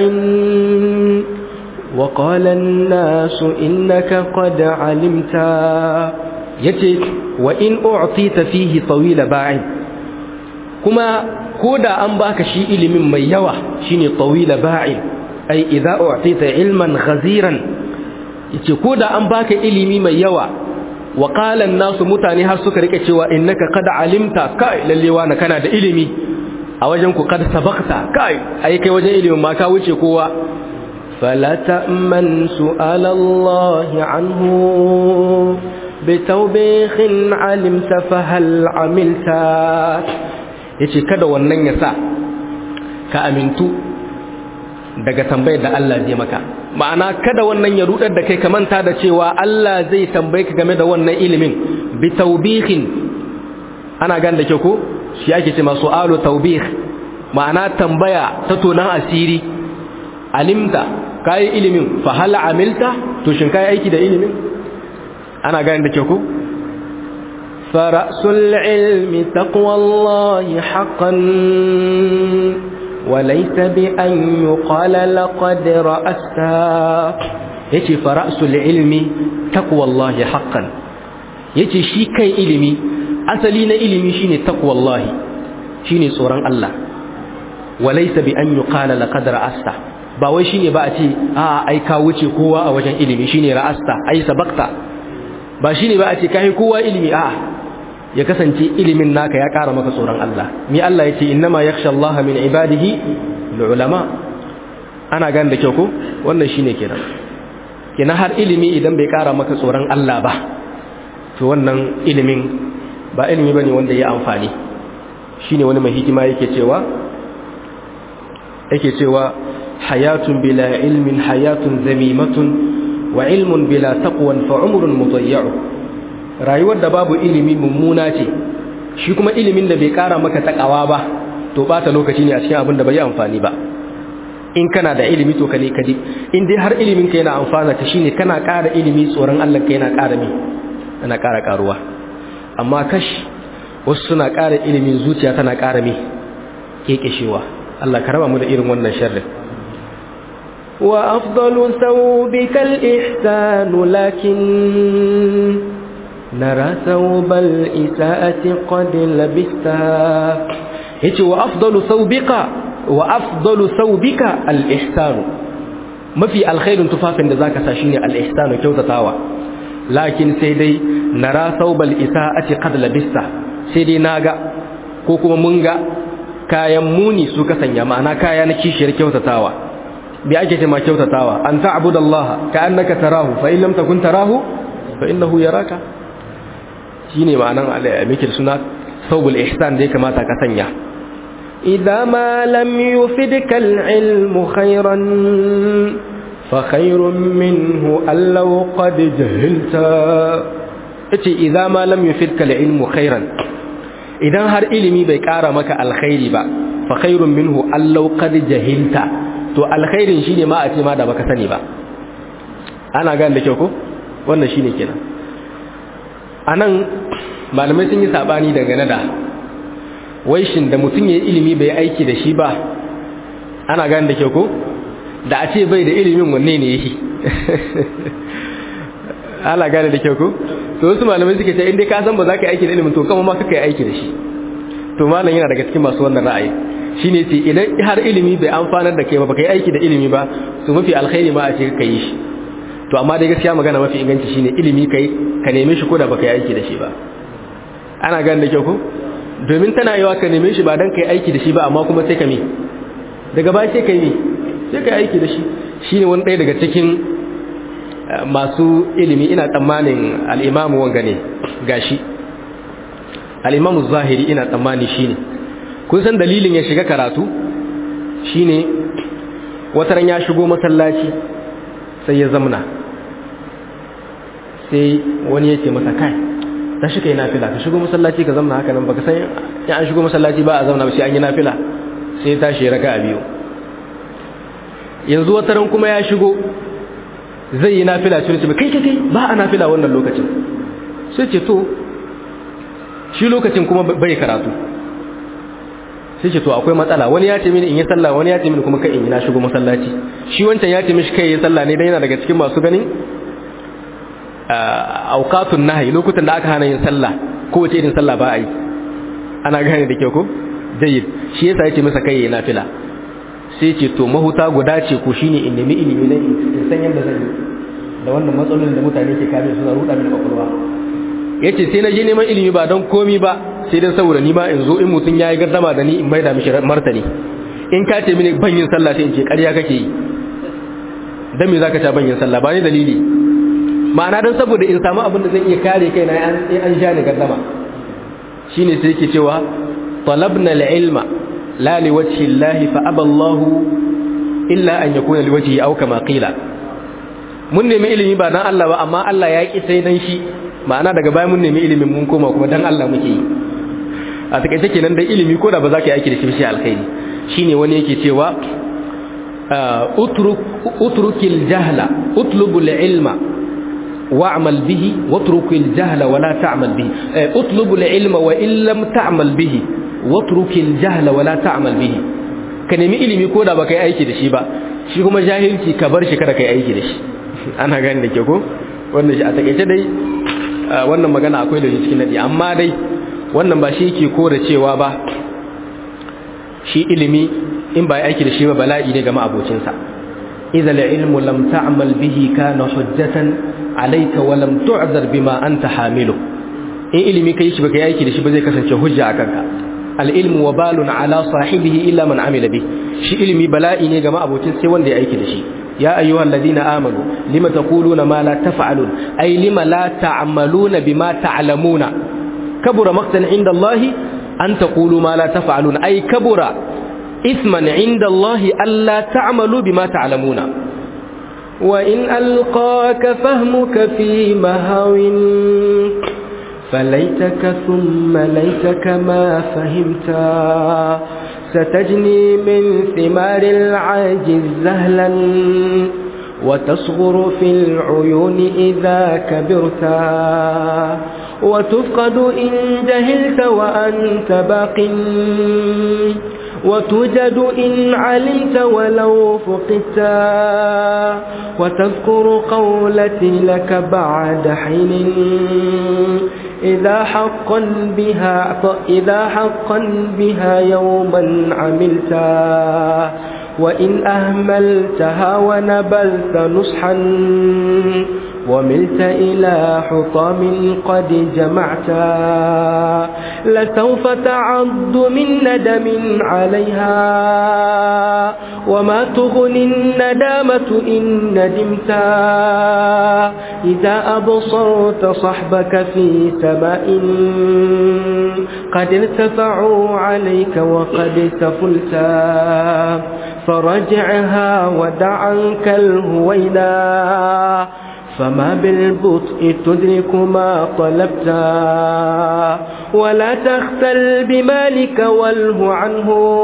وقال الناس إنك قد علمت yace wa in u'tita fihi tawila ba'in kuma koda an baka shi ilimin mai yawa shine tawila ba'in ai idza u'tita ilman ghaziran yace koda an baka ilimi mai yawa wa qala an-nasu mutane har suka rike cewa innaka qad alimta kai lalle na kana da ilimi a wajen ku kad sabaqta kai ai kai wajen ilimin ma ka wuce kowa fala ta'man su'ala Allah anhu bitawbihin alimta fa hal amilta yace kada wannan ya sa ka amintu daga tambayar da Allah zai maka ma'ana kada wannan ya rudar da kai ka manta da cewa Allah zai tambaye ka game da wannan ilimin bitawbihin ana gan da ke ko shi ake ce masu alu taubih ma'ana tambaya ta tonan asiri alimta kai ilimin fa hal amilta to shin kai aiki da ilimin ana gane da ke ku فرأس العلم تقوى الله حقا وليس بأن يقال لقد رأست يتي فرأس العلم تقوى الله حقا يتي شي كي علمي أسلين علمي شيني تقوى الله شيني صوران الله وليس بأن يقال لقد رأست ba wai shine ba a ce a ai ka wuce kowa a wajen ilimi shine ra'asta ai sabakta ba shine ba a ce kai kowa ilimi a ya kasance ilimin naka ya ƙara maka tsoron Allah mi Allah ya ce innama yakhsha Allah min ibadihi ulama ana gan da kyau ko wannan shine kenan kenan har ilimi idan bai ƙara maka tsoron Allah ba to wannan ilimin ba ilimi bane wanda ya amfani shine wani mai hikima yake cewa yake cewa hayatun bila ilmin hayatun zamimatun wa ilmun bila taqwan fa umrun mudayyu rayuwar da babu ilimi mummuna ce shi kuma ilimin da bai kara maka takawa ba to bata lokaci ne a cikin abin da bai amfani ba in kana da ilimi to kane kadi in dai har ilimin ka yana amfana ka shine kana kara ilimi tsoron Allah ka yana kara mi yana kara karuwa amma kash wasu suna kara ilimin zuciya tana kara mi kekeshewa Allah ka raba mu da irin wannan sharrin وأفضل ثوبك الإحسان لكن نرى ثوب الإساءة قد لبستا yace wa afdalu thawbika wa afdalu thawbika al-ihsan mafi alkhairin tufafin da zaka sa shine al-ihsan kyautatawa lakin sai dai nara thawbal isaati qad labista sai dai naga ko kuma mun ga kayan muni su ka sanya ma'ana kaya na kishiyar kyautatawa bi ake ce ma kyautatawa an ta'budallaha ka annaka tarahu fa in lam takun tarahu fa innahu yaraka shine ma'anan al-mikir suna thawbul ihsan da ya kamata ka sanya إذا ما لم يفدك العلم خيرا فخير منه أن لو قد جهلت yace idza ma lam yufidka al-ilmu khairan idan har ilimi bai kara maka alkhairi ba fa khairun minhu allau qad jahilta to alkhairin shine ma a ce ma da baka sani ba ana gane da kyau ko wannan shine kenan anan malamai sun yi sabani dangane da wai shin da mutum ya yi ilimi bai aiki da shi ba ana gane da kyau ko da a ce bai da ilimin wanne ne yake ana gane da kyau ko to wasu malamai suke ce inda ka san ba za ka yi aiki da ilimin to kama ma kaka yi aiki da shi to malam yana daga cikin masu wannan ra'ayi shine ce idan har ilimi bai amfanar da kai ba baka yi aiki da ilimi ba to mafi alkhairi ma a ce ka yi shi to amma dai gaskiya magana mafi inganci shine ilimi kai ka neme shi ko da baka yi aiki da shi ba ana gane da kyau ko domin tana yawa ka neme shi ba dan kai aiki da shi ba amma kuma sai ka mi daga baya sai ka yi sai ka yi aiki da shi shine wani ɗaya daga cikin masu ilimi ina tsammanin al'imamu wanga ne gashi al'imamu zahiri ina tsammani shi ne kun san dalilin ya shiga karatu shi ne wataran ya shigo masallaci sai ya zamna sai wani ya ce masa kai ta shi ka yi nafila ka shigo masallaci ka zamna haka nan baka san ya an shigo masallaci ba a zauna ba sai an yi nafila sai ya tashi ya raka a biyu yanzu wataran kuma ya shigo zai yi nafila sai ce kai kai kai ba a nafila wannan lokacin sai ce to shi lokacin kuma bai karatu sai ce to akwai matsala wani ya ce mini in yi sallah wani ya ce mini kuma kai in yi na shigo masallaci shi wancan ya ce mishi kai yi sallah ne dan yana daga cikin masu ganin auqatun nahyi lokutan da aka hana yin sallah ko wace irin sallah ba a yi ana gane da kyau ko jayyid shi yasa ya ce masa kai yi nafila sai ce to mahuta guda ce ko shine in nemi ilimi na in san yadda zan yi da wannan matsalolin da mutane ke kame suna ruɗa mini kwakwalwa yace sai na je neman ilimi ba don komi ba sai dan saboda ni ma in zo in mutum yayi gardama da ni in maida mishi martani in ka ce mini ban yin sallah sai in ce ƙarya kake yi dan me zaka ta ban yin sallah ba ni dalili ma'ana dan saboda in samu abin da zan iya kare kaina an an sha ni gardama shine sai yake cewa talabna al-ilma لا لوجه الله فأبى الله إلا أن يكون لوجهه أو كما قيل mun nemi ilimi ba dan Allah ba amma Allah ya ki sai dan shi ma'ana daga baya mun nemi ilimin mun koma kuma dan Allah muke yi a takaice kenan dai ilimi ko da ba za ka yi aiki da shi shi alkhairi shine wani yake cewa utruk utrukil jahla utlubul ilma wa'mal bihi watrukil jahla wa la ta'mal bihi utlubul ilma wa in lam ta'mal bihi watrukil jahla wa la ta'mal bihi ka nemi ilimi ko da baka yi aiki da shi ba shi kuma jahilci ka bar shi kada ka yi aiki da shi ana gani da ke ko wannan shi a takaice dai wannan magana akwai da shi cikin nadi amma dai wannan ba shi yake kora cewa ba shi ilimi in ba aiki da shi ba bala'i ne ga ma'abocinsa idza al-ilmu lam ta'mal bihi kana hujjatan alayka wa lam tu'zar bima anta hamilu in ilimi kai shi baka yi aiki da shi ba zai kasance hujja a kanka al-ilmu wabalun ala sahibihi illa man amila bi shi ilimi bala'i ne ga ma'abocin sai wanda ya aiki da shi ya ayyuhal ladina amanu lima taquluna ma la taf'alun ay lima la ta'maluna bima ta'lamuna kabura maqtan inda Allah an taqulu ma la taf'alun ay kabura isman inda Allah alla ta'malu bima ta'lamuna وإن ألقاك فهمك في مهو فليتك ثم ليتك ما فهمتا ستجني من ثمار العاجز زهلا وتصغر في العيون إذا كبرتا وتفقد إن جهلت وأنت باق وتوجد إن علمت ولو فقدتا وتذكر قولتي لك بعد حين إذا حقا بها إذا حقا بها يوما عملتا وإن أهملتها ونبلت نصحا وملت إلى حطام قد جمعتا لسوف تعض من ندم عليها وما تغني الندامة إن ندمتا إذا أبصرت صحبك في سماء قد ارتفعوا عليك وقد سفلتا فرجعها ودع عنك الهوينا فما بالبطء تدرك ما طلبتا ولا تختل بمالك واله عنه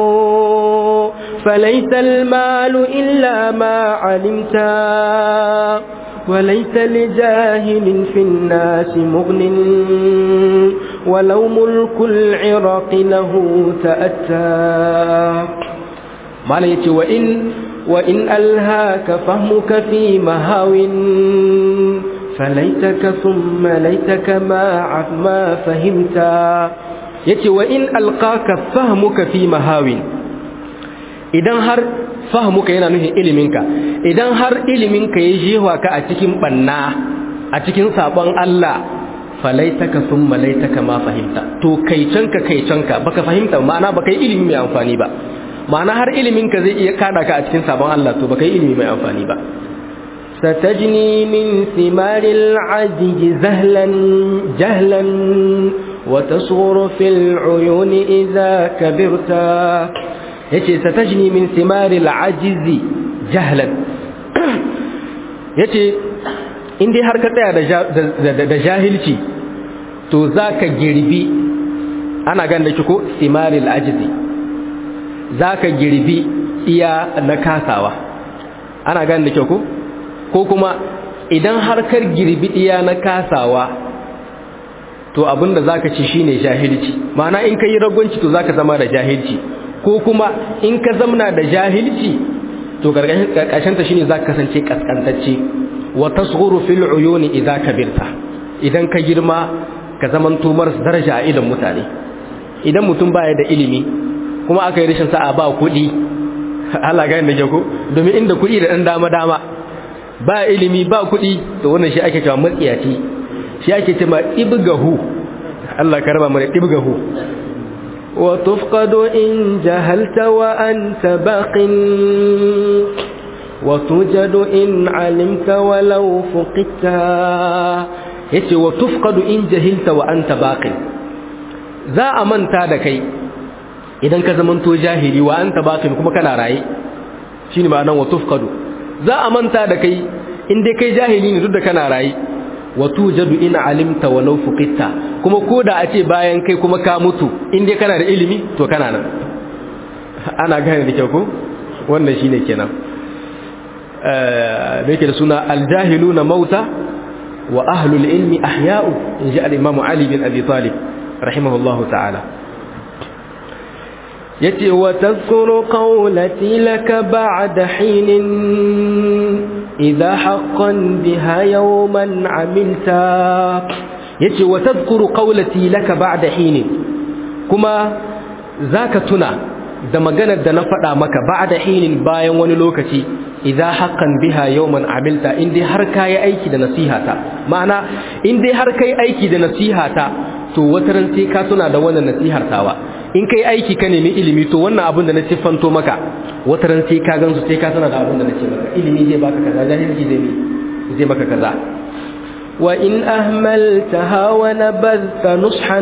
فليس المال إلا ما علمتا وليس لجاهل في الناس مغن ولو ملك العراق له تأتى ما يتي وإن وإن ألهاك فهمك في مهاو فليتك ثم ليتك ما ما فهمتا yace wa in alqaka fahmuka fi mahawin idan har fahmuka yana nufin iliminka idan har iliminka ya jewa ka a cikin banna a cikin sabon Allah falaitaka thumma laitaka ma fahimta to kaicanka kaicanka baka fahimta ma'ana baka yi ilimi mai amfani ba ma'ana har iliminka zai iya kada ka a cikin sabon Allah to baka yi ilimi mai amfani ba ستجني من ثمار العجز زهلا جهلا وتصغر في العيون إذا كبرتا yace satajni min thimari al'ajiz jahlan yace in dai har ka tsaya da jahilci to zaka girbi ana ganda ki ko thimari al'ajiz zaka girbi iya na kasawa ana ganda ki ko ko kuma idan har kar girbi iya na kasawa to abinda zaka ci shine jahilci ma'ana in kai ragwanci to zaka zama da jahilci ko kuma in ka zamna da jahilci to karkashin ta shine zaka kasance kaskantacce wa tasghuru fil uyuni idza kabirta idan ka girma ka zaman tumar daraja a idan mutane idan mutum baya da ilimi kuma aka yi rashin sa'a ba kuɗi Allah ga da ko domin inda kuɗi da dan dama dama ba ilimi ba kuɗi to wannan shi ake cewa matsiyaci shi ake cewa ibgahu Allah ka raba mu da ibgahu وتفقد إن جهلت وأنت باق وتوجد إن علمت ولو فقدت yace wa tufqadu in jahilta wa anta baqin za a manta da kai idan ka zamanto jahili wa anta baqin kuma kana raye shine ba nan wa tufqadu za a manta da kai in dai kai jahili ne duk da kana raye wa tujadu in alimta walau fuqitta kuma koda a ce bayan kai kuma ka mutu in dai kana da ilimi to kana nan ana gane da kyau ko wannan shine kenan da yake da suna aljahiluna mauta wa ahlul ilmi ahya'u inji al-imam Ali bin Abi Talib rahimahullahu ta'ala yace wa tadhkuru qawlati laka ba'da hinin idha haqqan biha yawman 'amilta yace wa tadhkuru qawlati laka ba'da hinin kuma zaka tuna da maganar da na faɗa maka ba'da hinin bayan wani lokaci idza haqqan biha yawman amilta in dai har kai aiki da nasihata ma'ana in dai har kai aiki da nasihata to wataran sai ka tuna da wannan nasihar tawa in kai aiki ka nemi ilimi to wannan abin da na siffanto maka wataran sai ka gansu sai ka tuna da abin da nace maka ilimi zai baka kaza jahilci zai zai maka kaza وإن أهملتها ونبذت نصحا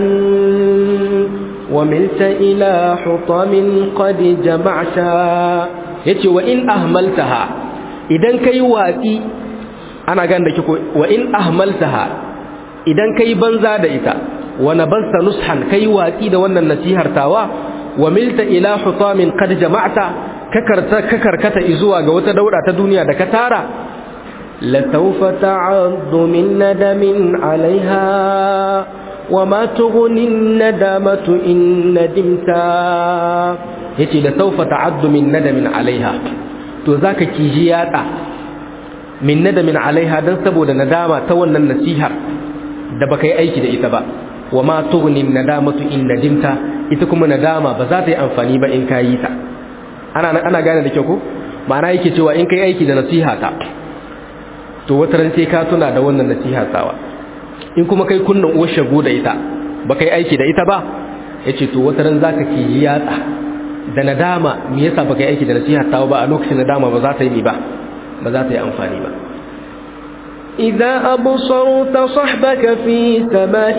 وملت إلى حطام قد جمعتا yace wa in ahmaltaha idan kai watsi ana gan da kiko wa in ahmaltaha idan kai banza da ita wa nabasta nushan kai watsi da wannan nasihar tawa wa milta ila hutamin qad jama'ta kakarta kakarkata izuwa ga wata dauda ta duniya da ka tara لسوف تعض من ندم عليها وما تغني الندامة إن ندمتا yace da saufa ta'addu min nadamin alaiha to zaka kiji yada min nadamin alaiha dan saboda nadama ta wannan nasihar da baka yi aiki da ita ba wa ma tughni nadamatu in nadimta ita kuma nadama ba za ta yi amfani ba in kayi ta ana ana gane da kyau ko ma'ana yake cewa in kai aiki da nasiha ta to wata ran sai ka tuna da wannan nasiha tsawa in kuma kai kunnan uwar shago da ita ba kai aiki da ita ba yace to wata ran zaka kiji yatsa da nadama me yasa baka yi aiki da nasiha tawo ba a lokacin nadama ba za ta yi ba ba za ta yi amfani ba إذا أبصرت صحبك في سماء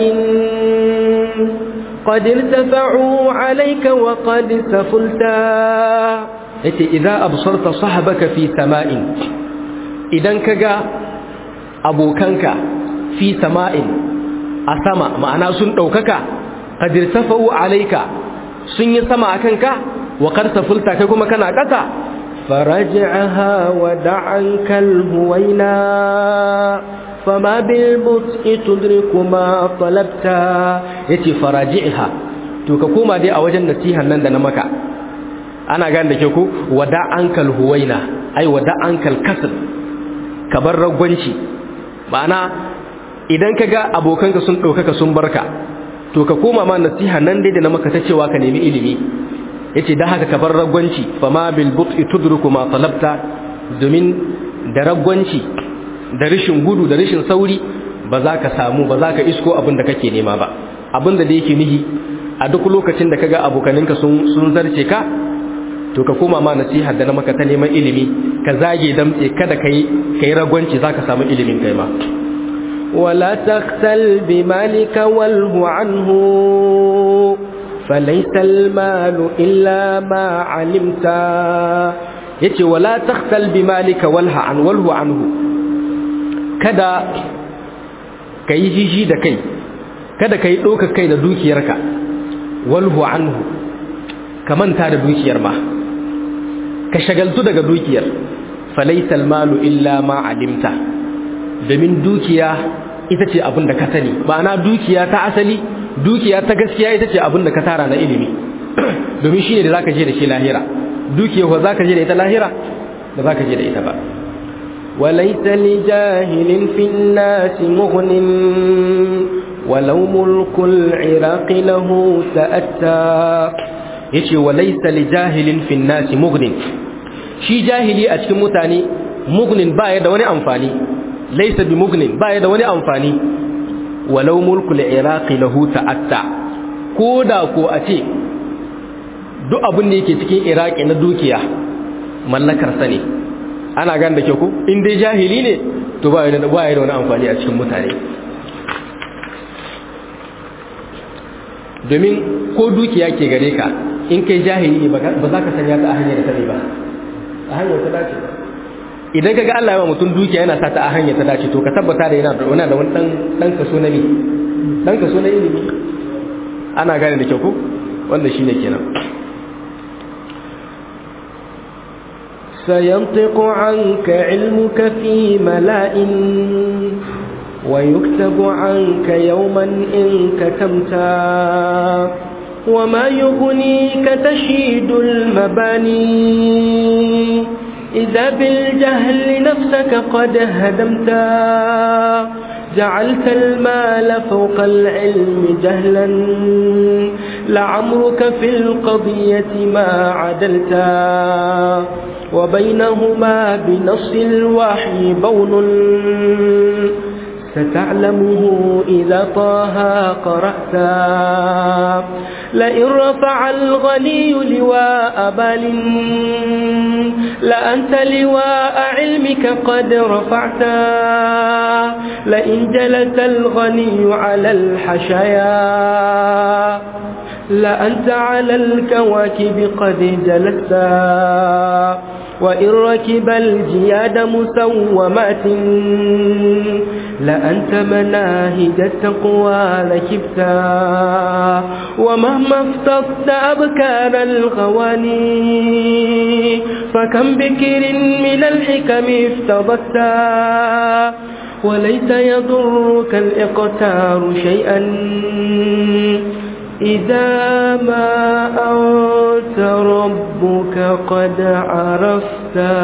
قد ارتفعوا عليك وقد سفلتا yace idza absarta sahabaka fi sama'in idan kaga abokanka fi sama'in a sama ma'ana sun daukaka qad irtafa'u alayka sun yi sama akan ka wa qad safulta kai kuma kana kasa فرجعها ودع عنك الهوينا فما بالبطء تدرك ما طلبت yace faraji'ha to ka koma dai a wajen nasihan nan da na maka ana gane da ke ku wada ankal huwaina ai wada ankal kasl ka bar ragwanci ma'ana idan ka ga abokanka sun ɗaukaka sun barka to ka koma ma nasiha nan dai da na maka ta cewa ka nemi ilimi yace da haka ka bar ragwanci fa ma bil but'i tudriku ma talabta domin da ragwanci da rishin gudu da rishin sauri ba za ka samu ba za ka isko abin da kake nema ba abin da da yake nihi a duk lokacin da kaga abokaninka sun sun zarce ka to ka koma ma nasiha da na maka ta neman ilimi ka zage damtse kada kai kai ragwanci zaka samu ilimin kai ma ولا تختل بمالك واله عنه فليس المال إلا ما علمت yace wala takhtal bimalika walha an walhu anhu kada kai jiji da kai kada kai doka kai da dukiyarka walhu anhu ka manta da dukiyar ma ka shagaltu daga dukiyar falaisal malu illa ma alimta domin dukiya ita ce abin da ka sani ma'ana dukiya ta asali dukiya ta gaskiya ita ce abin da ka tara na ilimi domin shi ne da zaka je da shi lahira dukiya ko zaka je da ita lahira da zaka je da ita ba وليس لجاهل في الناس مغن ولو ملك العراق له تأتى yace walaysa li jahilin fi nasi mughnin shi jahili a cikin mutane mughnin baya da wani amfani laysa bi mughnin baya da wani amfani walau mulku al-iraqi lahu ta'atta koda ko a ce duk abin da yake cikin iraki na dukiya mallakar sa ne ana gan da ke ku in dai jahili ne to baya da baya da wani amfani a cikin mutane domin ko dukiya ke gare ka in kai jahili ne ba za ka sanya ta a hanyar ta ba a hanyar ta dace idan ka ga Allah ya mutum dukiya yana sa ta a hanyar ta dace to ka tabbata da yana da wani da wani dan dan kaso na mi dan kaso na ilimi ana gane da kyau ko wanda shine kenan سينطق عنك علمك في ملاء ويكتب عنك يوما إن كتمتا وما يغنيك تشيد المباني إذا بالجهل نفسك قد هدمتا جعلت المال فوق العلم جهلا لعمرك في القضية ما عدلتا وبينهما بنص الوحي بون ستعلمه إذا طه قرأتا لئن رفع الغني لواء بال لأنت لواء علمك قد رفعتا لئن جلس الغني على الحشايا لأنت على الكواكب قد جلستا وإن ركب الجياد مسومات لأنت مناهج التقوى ركبتا ومهما افتقت أبكار الغواني فكم بكر من الحكم افتضتا وليس يضرك الإقتار شيئا إذا ما أنت ربك قد عرفتا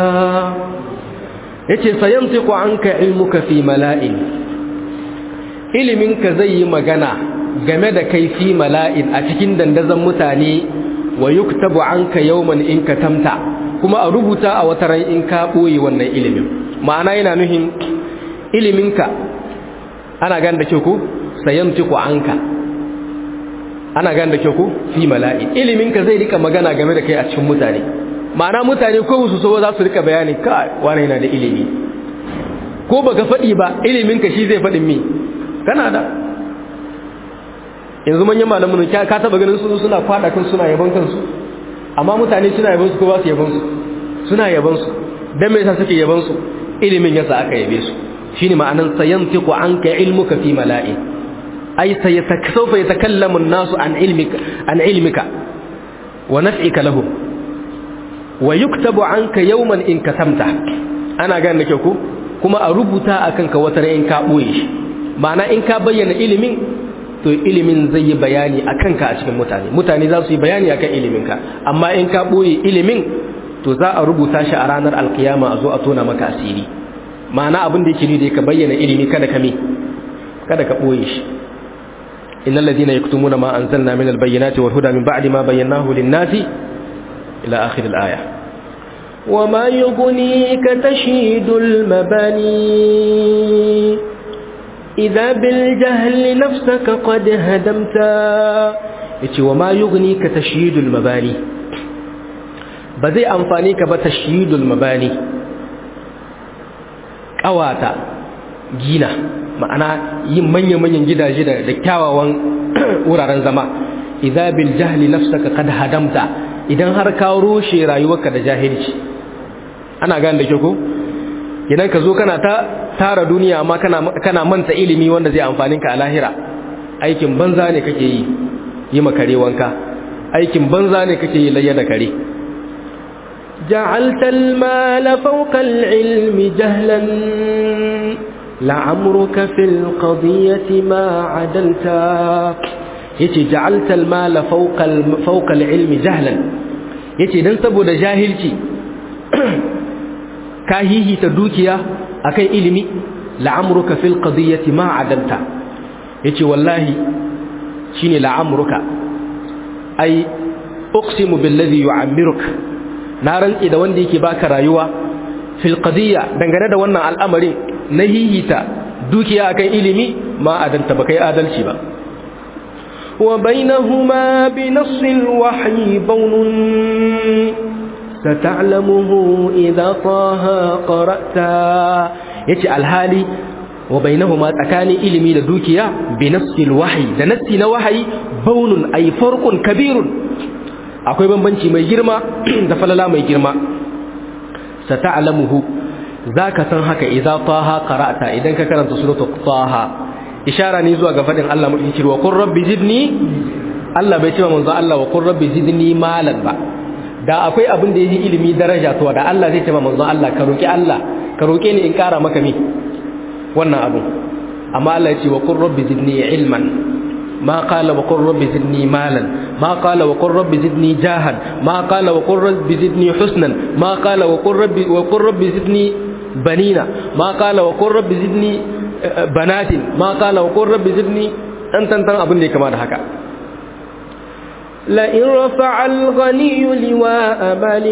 yace sayantiqu anka ilmuka fi mala'in iliminka zai yi magana game da kai fi mala'in a cikin dandazon mutane wa yuktabu anka yawman in katamta kuma a rubuta a wata ran in ka boye wannan ilimin ma'ana yana nuhin iliminka ana gan da ku sayantiqu anka ana gan da ku fi mala'in iliminka zai rika magana game da kai a cikin mutane ma'ana mutane ko su so za su rika bayani kai wani yana da ilimi ko baka faɗi ba ilimin ka shi zai faɗin mi kana da yanzu manyan malamin ka ka taba ganin su suna kwada kan suna yaban kansu amma mutane suna yaban su ko ba su yaban su suna yaban su dan me yasa suke yaban su ilimin yasa aka yabe su shine ma'anan sayantiqu anka ilmuka fi mala'i ay sayasawfa yatakallamu an-nasu an ilmika an ilmika wa naf'ika lahum wa yuktabu anka yawman in katamta ana gane da kyau ko kuma a rubuta akan ka wata in ka boye shi ma'ana in ka bayyana ilimin to ilimin zai yi bayani akan ka a cikin mutane mutane za su yi bayani akan ilimin ka amma in ka boye ilimin to za a rubuta shi a ranar alkiyama a zo a tona maka asiri ma'ana abin da yake ni da ka bayyana ilimi kada ka me kada ka boye shi innal ladina yaktumuna ma anzalna min albayyinati wal huda min ba'di ma bayyanahu lin-nasi إلى آخر الآية وما يغنيك تشيد المباني إذا بالجهل نفسك قد هدمتا yace wa ma yughnика tashyidul mabani ba zai amfani ka ba tashyidul mabani kawata gina ma'ana yin manyan-manyan gidaje da kyawawan wuraren zama idza bil jahli nafsaka qad hadamta idan har ka rushe rayuwarka da jahilci ana gane da ke ko idan ka zo kana ta tara duniya amma kana kana manta ilimi wanda zai amfani ka a lahira aikin banza ne kake yi yi makare wanka aikin banza ne kake yi layya da kare جعلت المال فوق العلم جهلا لعمرك في القضية ما عدلتا yace ja'alta al-mala fawqa fawqa al-ilm jahlan yace dan saboda jahilci ka hihita dukiya akan ilimi la'amruka fil qadiyyati ma adalta yace wallahi shine la'amruka ai uqsimu billadhi yu'ammiruka na rantsi da wanda yake baka rayuwa fil qadiyya dangane da wannan al'amarin na hihita dukiya akan ilimi ma adalta ba kai adalci ba وبينهما بنص الوحي بون ستعلمه إذا طه قرأتا يتي الهالي وبينهما تكاني إلمي لدوكيا بنص الوحي ده نص الوحي بون أي فرق كبير akwai bambanci mai girma da falala mai girma sata'lamuhu zaka san haka idza taha qara'ta idan ka karanta suratul taha ishara ne zuwa ga fadin Allah mutum cewa qur rabbi zidni Allah bai cewa manzo Allah wa qur rabbi zidni malan ba da akwai abin da yake ilimi daraja to da Allah zai ce ma manzon Allah ka roki Allah ka roke ni in kara maka mi wannan abu amma Allah ya ce wa qur rabbi zidni ilman ma qala wa qur rabbi zidni malan ma qala wa qur rabbi zidni jahan ma qala wa qur rabbi zidni husnan ma qala wa qur rabbi wa qur rabbi zidni banina ma qala wa qur rabbi zidni banatin ma qala wa qur rabbi zidni dan tantan abin da ya kama da haka لئن رفع الغني لواء مال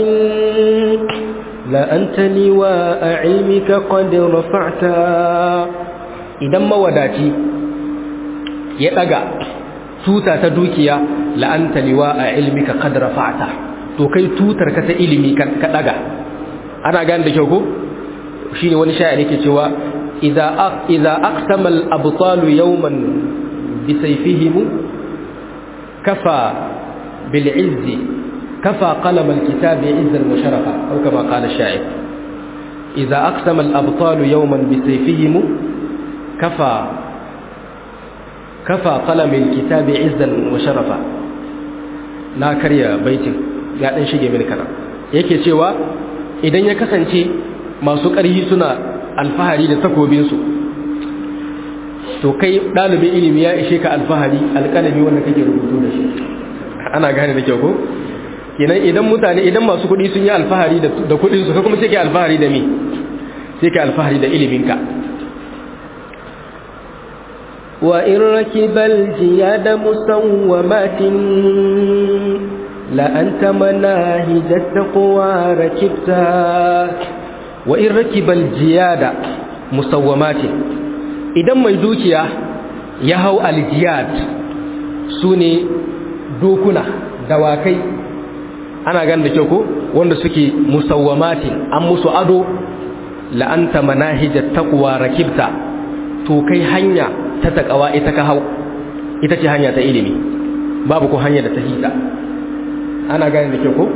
لأنت لواء علمك قد رفعت idan mawadaci ya daga tuta ta dukiya la'anta liwa a ilmika qad rafa'ta to kai tutar ka ta ilimi ka daga ana gane da kyau ko shine wani sha'ir yake cewa idza idza aqsama al-abtalu yawman bi sayfihim kafa bil izzi kafa qalam al-kitab izzan wa sharafa aw kama qala ash-sha'ir idza aqsama al-abtalu yawman bi sayfihim kafa kafa qalam al-kitab izzan wa sharafa na karya baitin ya dan shige mini kana yake cewa idan ya kasance masu ƙarhi suna alfahari da takobinsu to kai ɗalibin ilimi ya ishe ka alfahari alƙalami wanda kake rubutu da shi ana gane da kyau ko kenan idan mutane idan masu kuɗi sun yi alfahari da kuɗinsu ka kuma sai ka alfahari da me sai ka alfahari da iliminka وإن ركب الجياد مسومات لأنت مناهج التقوى ركبتها وإن ركب الجياد مسومات idan mai dukiya ya hau aljiyad su ne dokuna dawakai ana gan da kyau ko wanda suke musawwamatin an musu ado la'anta manahijar taqwa rakibta to kai hanya ta takawa ita ka hau ita ce hanya ta ilimi babu ko hanya da ta hita ana gane da kyau ko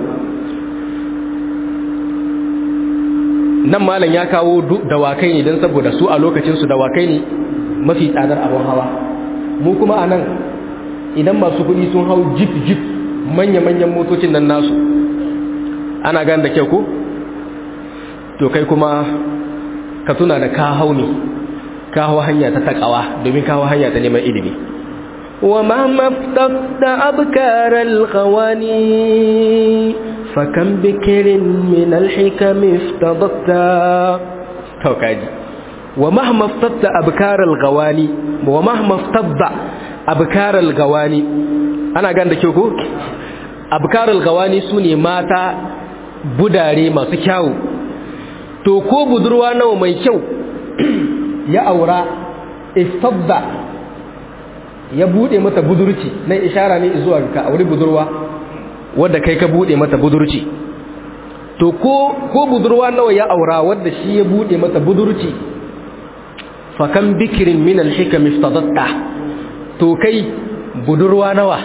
nan malam ya kawo dawakai ne don saboda su a lokacinsu dawakai ne mafi tsadar abin hawa mu kuma a nan idan masu kuɗi sun hau jip jip manya-manyan motocin nan nasu ana gane da kyau ko to kai kuma ka tuna da ka hau ne ka hau hanya ta takawa domin ka hau hanya ta neman ilimi ومهما افتقت أبكار الغواني فكم بكر من الحكم افتضت توكاجي ومهما افتضت أبكار الغواني ومهما افتضت أبكار الغواني أنا قاعد كيوكو أبكار الغواني سوني ماتا budare masu kyawu to ko budurwa nawa mai kyau ya aura istadda ya bude mata budurci nan ishara ne zuwa ka auri budurwa wadda kai ka bude mata budurci to ko ko budurwa nawa ya aura wadda shi ya bude mata budurci fa kan bikirin min al-hikam iftadatta to kai budurwa nawa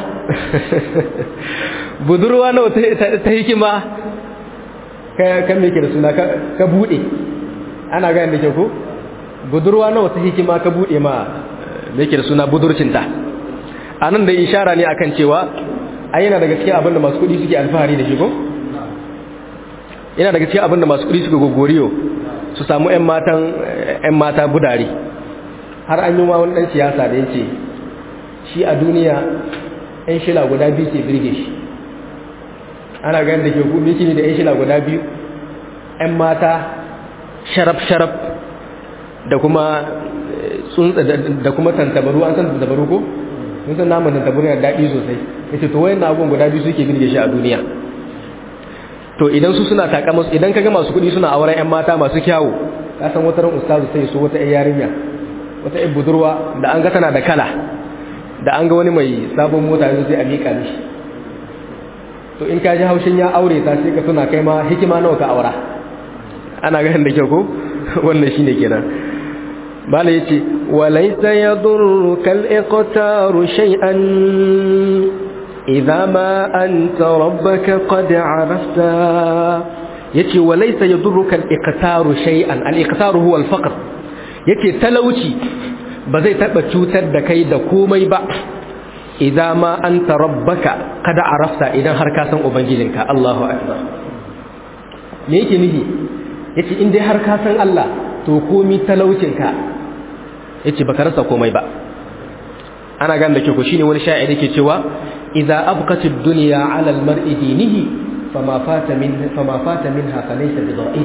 budurwa nawa ta hikima ka kan me ke da suna ka bude ana ga da ke ko budurwa nawa ta hikima ka bude ma me ke da suna budurcinta anan da ishara ne akan cewa ai yana daga cikin abinda masu kudi suke alfahari da shi ko yana daga cikin abinda masu kudi suke gogoriyo su samu ƴan matan ƴan mata budare har an yi wa wani dan siyasa da yace shi a duniya ƴan shila guda biyu ke birge shi ana ganin da ke ku miki ne da ƴan shila guda biyu ƴan mata sharaf sharaf da kuma tsuntsa da kuma tantabaru an san tantabaru ko mun san naman tantabaru yana daɗi sosai yace to wayan abubuwan guda biyu suke birge shi a duniya to idan su suna taka musu idan kaga masu kuɗi suna auren ƴan mata masu kyawu ka san wata ran ustazu sai so wata ƴar yarinya wata ƴar budurwa da an ga tana da kala da an ga wani mai sabon mota yanzu sai a miƙa mishi to in ka ji haushin ya aure ta sai ka tuna kai ma hikima nawa ka aura ana ganin da kyau ko wannan shine kenan bala yace walaysa yadurruka al-iqtaru shay'an idza ma anta rabbaka qad arafta yace walaysa yadurruka al-iqtaru shay'an al-iqtaru huwa al-faqr yace talauci ba zai taba cutar da kai da komai ba idza ma anta rabbaka kada arafta idan har ka san ubangijinka Allahu akbar me yake nihi yace in dai har ka san Allah to komi talaucinka yace baka rasa komai ba ana gan da ke ko shine wani sha'iri yake cewa idza abqat ad-dunya 'ala al-mar'i dinihi fama fata min fama fata minha falaysa bidha'id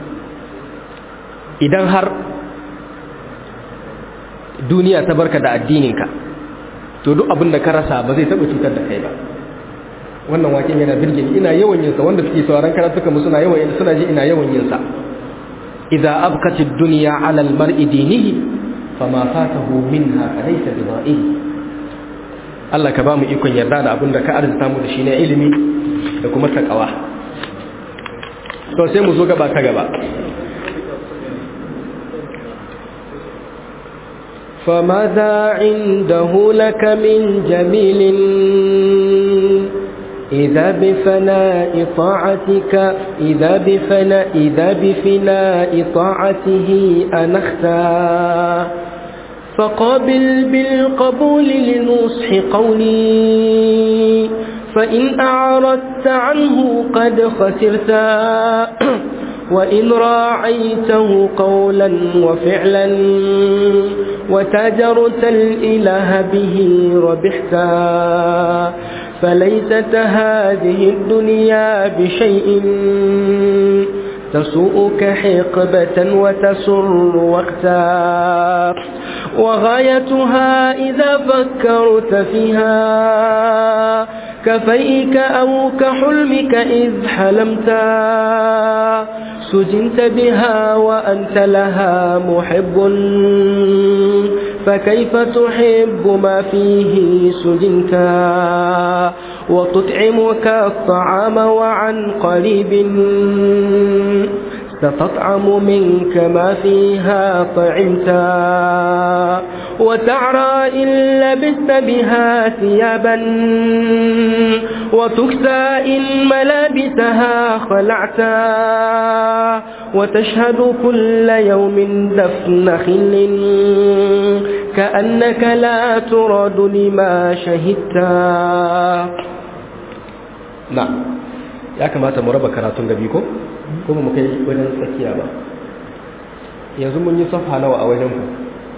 idan har duniya ta barka da addininka to duk abin da ka rasa ba zai taba cutar da kai ba wannan waken yana birge ni ina yawan yin sa wanda suke sauraron karatuka mu suna yawan suna ji ina yawan yin sa idza abqat ad-dunya 'ala al-mar'i dinihi fama fatahu minha falaysa bidha'id Allah ka ba mu ikon yarda da abin da ka arzuta mu da shi na ilimi da kuma takawa to sai mu zo gaba ta gaba فماذا عنده لك من جميل إذا بفناء طاعتك إذا بفناء إذا بفناء طاعته أنختا فقابل بالقبول لنصح قولي فإن أعرضت عنه قد خسرتا وإن راعيته قولا وفعلا وتجرت الإله به ربحتا فليست هذه الدنيا بشيء تسوءك حقبة وتسر وقتا وغايتها إذا فكرت فيها كفيك أو كحلمك إذ حلمتا سجنت بها وأنت لها محب فكيف تحب ما فيه سجنتا وتطعمك الطعام وعن قريب ستطعم منك ما فيها طعمتا وتعرى إن لبست بها ثيابا وتكسى إن ملابسها خلعتا وتشهد كل يوم دفن خل كأنك لا ترد لما شهدتا نعم ya kamata mu raba karatun gabi ko kuma mu kai wajen tsakiya ba yanzu mun yi safa nawa a wajen ku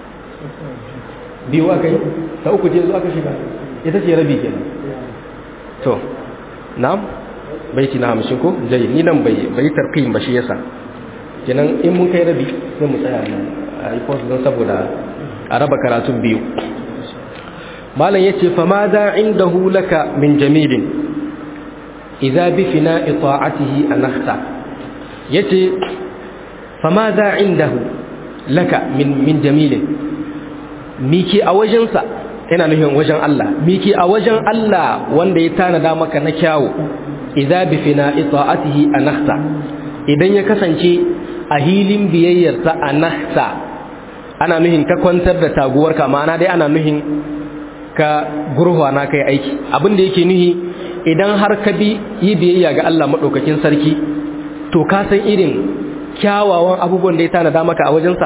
biyu aka yi ta uku je zuwa aka shiga ita ce rabi kenan to na'am baiti na hamsin ko jai ni nan bai bai tarqim ba shi yasa kenan in mun kai rabi sai mu tsaya nan a yi post don saboda a raba karatun biyu malam yace fa ma da indahu laka min jamilin idza bi fina'i ta'atihi anakhta yace fa ma da indahu laka min min jamilin miki a wajensa yana nufin wajen Allah miki a wajen Allah wanda ya tanada maka na kyawu idza bi fina'i ta'atihi anakhta idan ya kasance a hilin biyayyarsa anakhta ana nuhin ka kwantar da taguwarka ma'ana dai ana nuhin ka gurhuwa na kai aiki abin da yake nuhi idan har ka bi yi biyayya ga Allah madaukakin sarki to ka san irin kyawawan abubuwan da ya tanada maka a wajensa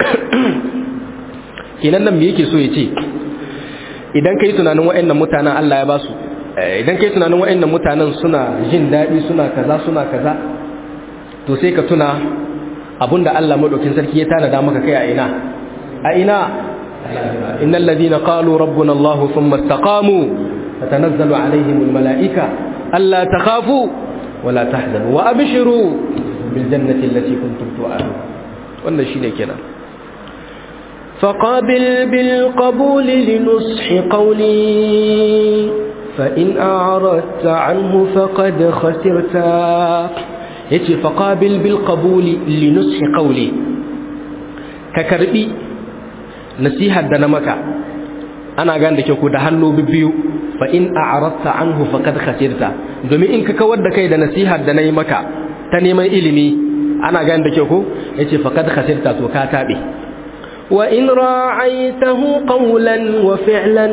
kenan nan me yake so ya ce idan kai tunanin waɗannan mutanen Allah ya ba su idan kai tunanin waɗannan mutanen suna jin daɗi suna kaza suna kaza to sai ka tuna abinda Allah madaukin sarki ya tanada maka kai a ina a ina innal ladina qalu rabbuna Allah thumma istaqamu tatanazzalu alaihim almalaika alla takhafu wala tahzanu wa abshiru bil jannati allati kuntum tu'adun wannan shine kenan فقابل بالقبول لنصح قولي فإن أعرضت عنه فقد خسرت yace faqabil bil qabuli li nushi qawli ka karbi nasihar da na maka ana gane da ke ku da hannu biyu fa in a'radta anhu faqad khasirta domin in ka kawar da kai da nasihar da nayi maka ta neman ilimi ana gane da ke ku yace faqad khasirta to ka tabe وإن راعيته قولا وفعلا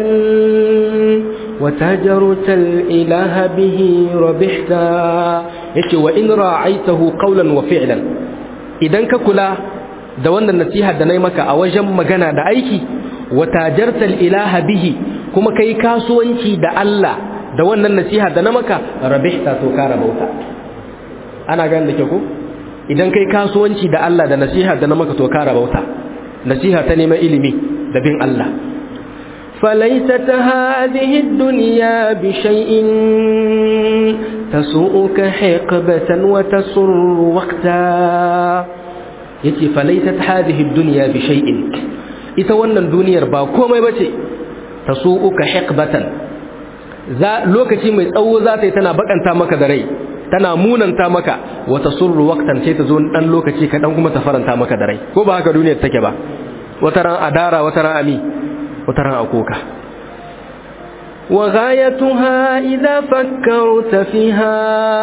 وتجرت الإله به ربحتا yace wa in ra'aitahu qawlan wa fi'lan idan ka kula da wannan nasiha da nayi maka a wajen magana da aiki wa tajarta ilaha bihi kuma kai kasuwanci da Allah da wannan nasiha da na maka rabihta to ka rabauta ana gane da ke ko idan kai kasuwanci da Allah da nasiha da na maka to ka rabauta nasiha ta neman ilimi da bin Allah فليست هذه الدنيا بشيء تسوءك حقبة وتسر وقتا yace falaisat hadhihi ad-dunya bi shay'in ita wannan duniyar ba komai bace tasu'uka hiqbatan za lokaci mai tsawo za ta yi tana bakanta maka da rai tana munanta maka wa tasurru waqtan sai ta zo dan lokaci ka dan kuma ta faranta maka da rai ko ba haka duniyar take ba wata ran adara wata ran ami wata ran akoka وغايتها إذا فكرت فيها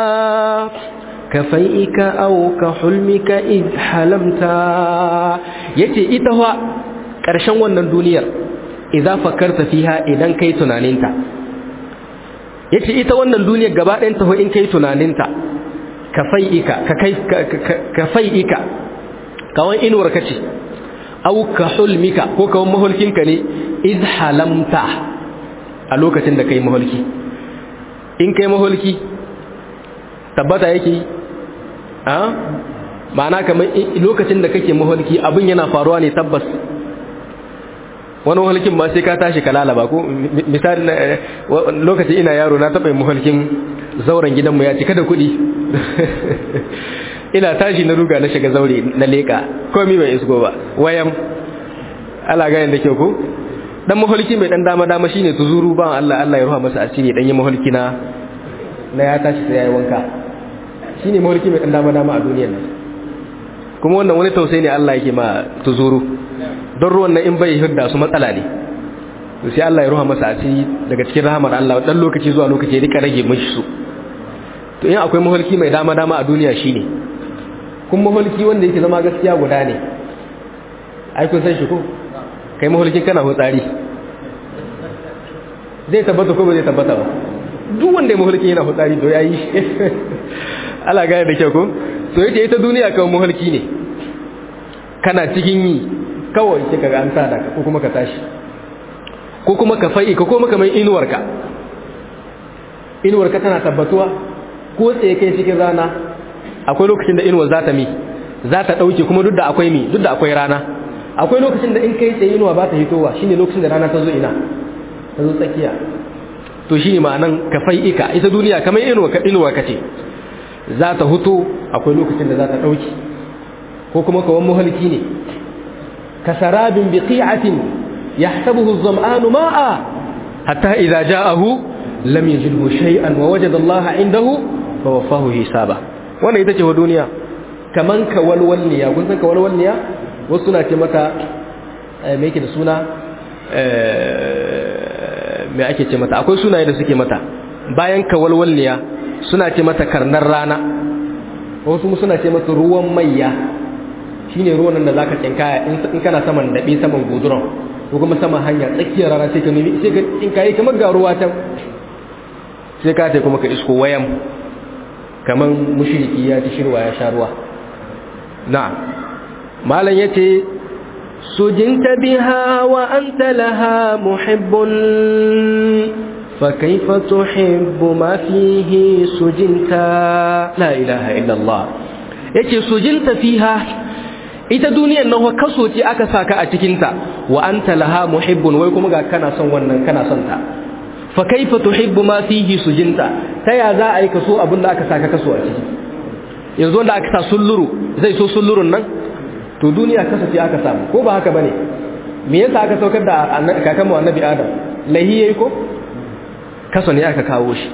كفيئك أو كحلمك إذ حلمت yace ita wa ƙarshen wannan duniyar idza fakarta fiha idan kai tunaninta yace ita wannan duniyar gaba ɗayan ta in kai tunaninta kafai'ika ka kai kafai'ika kawan inuwar kace au ka hulmika ko kawan mahulkinka ne iz halamta a lokacin da kai mahulki in kai mahulki tabbata yake a ma'ana kamar lokacin da kake maholki abin yana faruwa ne tabbas wani maholkin ma sai ka tashi ka lalaba ko misali lokacin ina yaro na taɓa maholkin zauren gidanmu ya cika da kuɗi ina tashi na ruga na shiga zaure na leƙa komi bai isko ba wayan ala ganin da kyau ko dan maholki mai dan dama dama shine tuzuru ba Allah Allah ya ruha masa asiri dan yi maholki na na ya tashi sai yayi wanka shine maholki mai dan dama dama a duniyar nan kuma wannan wani tausayi ne Allah yake ma tuzuru don ruwan nan in bai hudda su matsala ne to sai Allah ya ruha masa asiri daga cikin rahamar Allah dan lokaci zuwa lokaci ya rika rage mishi su to in akwai maholki mai dama dama a duniya shine kuma maholki wanda yake zama gaskiya guda ne ai kun san shi ko kai maholkin kana hutsari zai tabbata ko ba zai tabbata ba duk wanda ya maholkin yana hutsari to yayi Allah gane da kyau ko to yace ita duniya kawai maholki ne kana cikin yi kawai sai kaga an sada ka ko kuma ka tashi ko kuma ka fa'i ka koma kamar inuwarka inuwarka tana tabbatuwa ko tsaye kai cikin rana akwai lokacin da inuwar za ta mi za ta ɗauke kuma duk da akwai mi duk da akwai rana akwai lokacin da in kai tsaye inuwa ba ta hitowa shine lokacin da rana ta zo ina ta zo tsakiya to shine ma'anan ka ika ita duniya kamar inuwa ka inuwa kace za ta huto akwai lokacin da za ta ɗauke ko kuma kawan muhalki ne ka sarabin biqi'atin yahsabuhu az-zam'anu ma'a hatta idza ja'ahu lam yajidhu shay'an wa wajada Allah 'indahu fa waffahu hisaba wannan ita ce wa duniya kaman kawalwalniya kun san kawalwalniya wasu na ce mata me yake da suna me ake ce mata akwai sunaye da suke mata bayan kawalwalniya suna ce mata karnar rana wasu suna ce mata ruwan mayya shine ruwan da zaka tsinkaya in kana saman dabe saman guduran ko kuma saman hanya tsakiyar rana sai ka nemi sai ka tsinkaye kamar ga ruwa can sai ka ta kuma ka isko wayan kaman mushriki ya ci shirwa ya sha ruwa na'am malam yace sujinta biha wa anta laha muhibbun فكيف تحب ما فيه سجنت لا إله إلا الله yake sujinta fiha ita duniyar nan kaso ce aka saka a cikin ta wa anta laha muhibbun wai kuma ga kana son wannan kana son ta fa kaifa tuhibbu ma fihi sujinta ta ya za a yi kaso abin da aka saka kaso a ciki yanzu wanda aka sa sulluru zai so sullurun nan to duniya kaso ce aka samu ko ba haka bane me yasa aka saukar da kakanmu annabi adam lahi yayi ko kaso ne aka kawo shi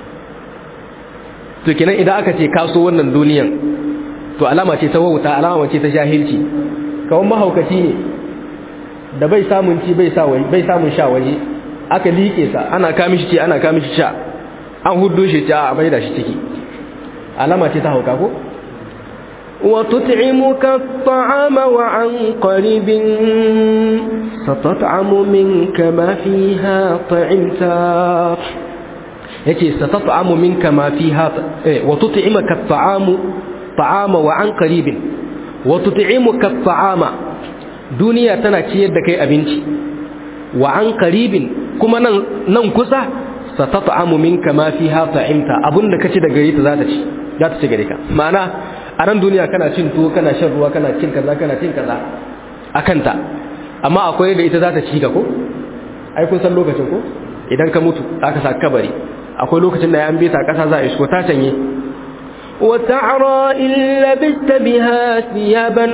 to kenan idan aka ce kaso wannan duniyan to alama ce ta wauta alama ce ta jahilci kawai mahaukaci ne da bai samun ci bai bai samun sha waje aka liƙe sa ana kamishi ce ana kamishi sha an huddo shi ta a maida shi ciki alama ce ta hauka ko وتطعمك الطعام وعن قريب ستطعم منك ما فيها طعمت yace satat'amu minka ma fiha eh wa tut'imaka at'amu ta'ama wa an qaribin wa tut'imuka at'ama duniya tana ciyar da kai abinci wa an qaribin kuma nan nan kusa satat'amu minka ma fiha ta'imta abunda kace daga gare ta za ta ci za ta ci gare ka ma'ana a ran duniya kana cin tuwo kana shan ruwa kana cin kaza kana cin kaza akanta amma akwai da ita za ta ci ka ko ai kun san lokacin ko idan ka mutu aka sa kabari akwai lokacin da ya an bita kasa za a isko ta canye وتعرى إن لبست بها ثيابا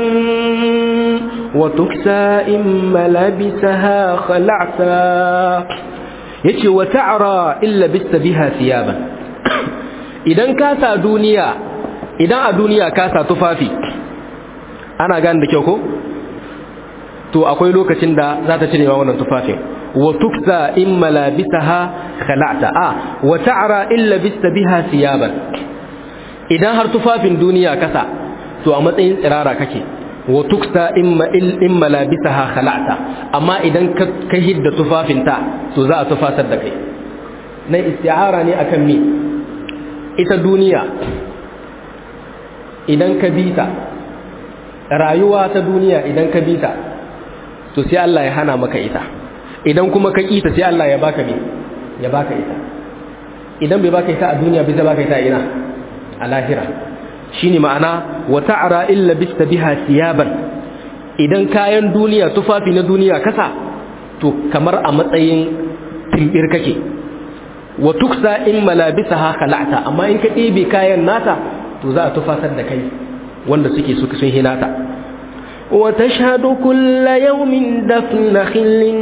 وتكسى إن ملابسها خلعتا yace wa ta'ra illa bista biha thiyaban idan ka sa duniya idan a duniya ka sa tufafi ana gane da kyau ko to akwai lokacin da za ta cire wannan tufafin wa tuksa in malabisaha khala'ta a wa ta'ra illa bista biha thiyaban idan har tufafin duniya kasa to a matsayin tsirara kake wa tuksa imma in malabisaha khala'ta amma idan ka hidda tufafinta to za a tufatar da kai na isti'ara ne akan me ita duniya idan ka bita rayuwa ta duniya idan ka bita to sai Allah ya hana maka ita idan kuma ka kita sai Allah ya baka me ya baka ita idan bai baka ita a duniya bai zai baka ita ina a lahira shine ma'ana wa ta'ra illa bista biha siyaban idan kayan duniya tufafi na duniya kasa to kamar a matsayin timbir kake wa tuksa in malabisaha khala'ta amma in ka ɗebe kayan nata to za a tufatar da kai wanda suke suka sun hinata wa tashhadu kulla yawmin dafna khillin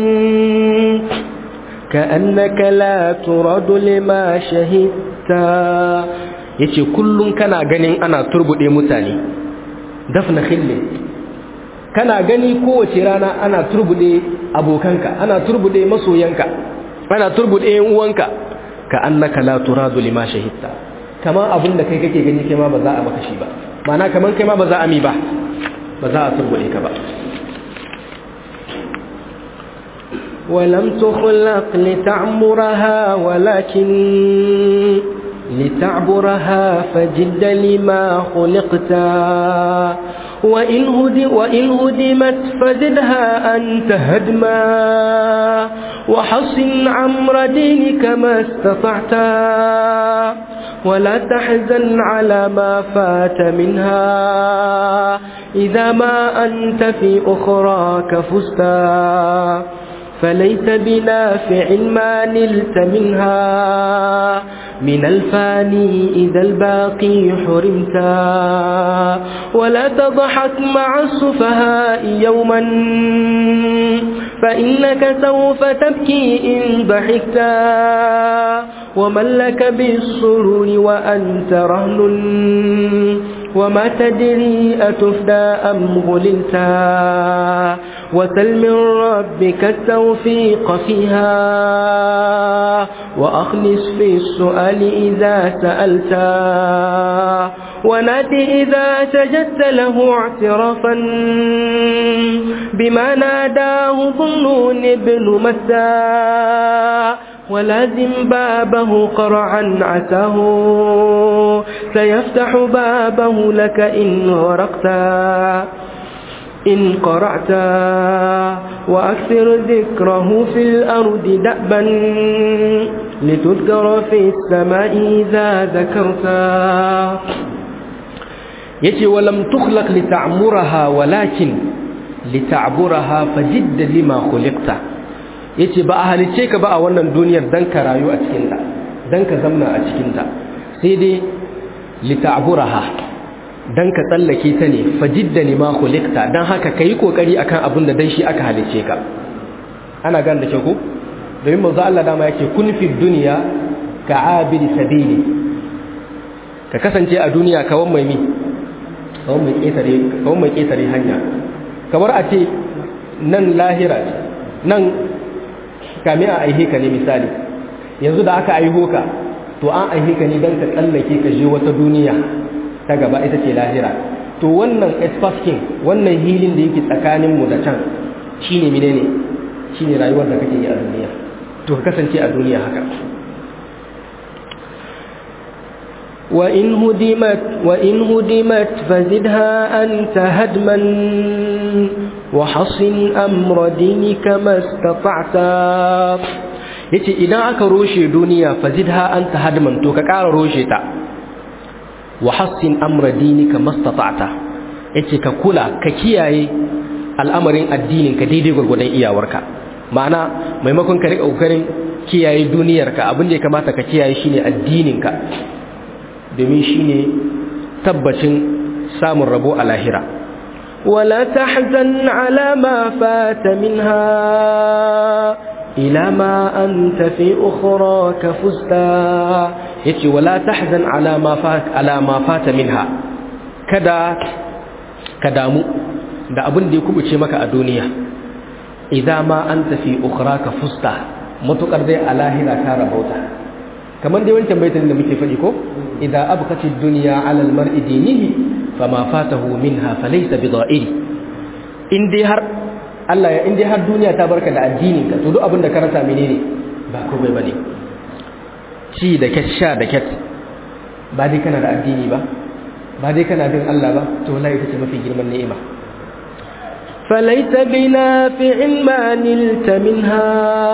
ka'annaka la turadu lima shahidta yace kullun kana ganin ana turbude mutane dafna khillin kana gani kowace rana ana turbude abokanka ana turbude masoyanka ana turbude yan uwanka ka annaka la turadu lima shahidta kaman abin da kai kake gani kai ma ba za a maka shi ba ma'ana kaman kai ma ba za a mi ba ba za a turbude ka ba ولم تخلق لتعمرها ولكن لتعبرها فجد لما خلقت وإن, هدي وإن هدمت فزدها أنت هدما وحصن عمر دينك ما استطعت ولا تحزن على ما فات منها إذا ما أنت في أخراك فزتا فليس بنافع ما نلت منها من الفاني إذا الباقي حرمتا ولا تضحك مع السفهاء يوما فإنك سوف تبكي إن ضحكتا ومن لك بالسرور وأنت رهن وما تدري أتفدى أم غللتا وسل من ربك التوفيق فيها وأخلص في السؤال إذا سألتا ونادي إذا سجدت له اعترافا بما ناداه ظنون ابن مسا ولازم بابه قرعا عساه سيفتح بابه لك إن ورقتا إن قرأت وأكثر ذكره في الأرض دأبا لتذكر في السماء إذا ذكرت يجي ولم تخلق لتعمرها ولكن لتعبرها فجد لما خلقت yace ba a halice ka ba a wannan duniyar dan ka rayu a cikinta dan ka zamna a cikinta sai dai lita'buraha dan ka tsallake ta ne fajidda lima khuliqta dan haka kai kokari akan abin da dan shi aka halice ka ana gan da ke ko domin manzo Allah dama yake kun fi dunya ka abiri sabili ka kasance a duniya kawan mai mi kawan mai ketare kawan mai ketare hanya kamar a ce nan lahira nan kame a aihe ka ne misali yanzu da aka aiho ka to an aihe ka ne don ka tsallake ka je wata duniya ta gaba ita ce lahira to wannan espaskin wannan hilin da yake tsakaninmu da can shine menene shine rayuwar da kake yi a duniya to ka kasance a duniya haka وإن هدمت وإن هدمت فزدها أنت هدما وحصن أمر دينك ما استطعت yace idan aka roshe duniya fazidha anta hadman to ka ƙara roshe ta wa hassin amra dinika mastata'ta yace ka kula ka kiyaye al'amarin addinin ka daidai gurgurdan iyawarka ma'ana maimakon ka rika kokarin kiyaye duniyarka abin da ya kamata ka kiyaye shine addinin ka domin shine tabbacin samun rabo a lahira ولا تحزن على ما فات منها إلى ما أنت في أخراك فزتا yace wala tahzan ala ma fat ala ma fata minha kada ka damu da abin da ya kubuce maka a duniya idan ma anta fi ukhraka fusta matukar dai a lahira ka rabauta kamar dai wancan baitin da muke faɗi ko idza abqati dunya ala almar'i dinihi fama fatahu minha falaysa bidha'iri in dai har Allah ya in dai har duniya ta barka da addinin ka to duk abin da ka rasa menene ba komai bane ci da ket sha da ket ba dai kana da addini ba ba dai kana bin Allah ba to wallahi ita ce mafi girman ni'ima فليس بنافع ما نلت منها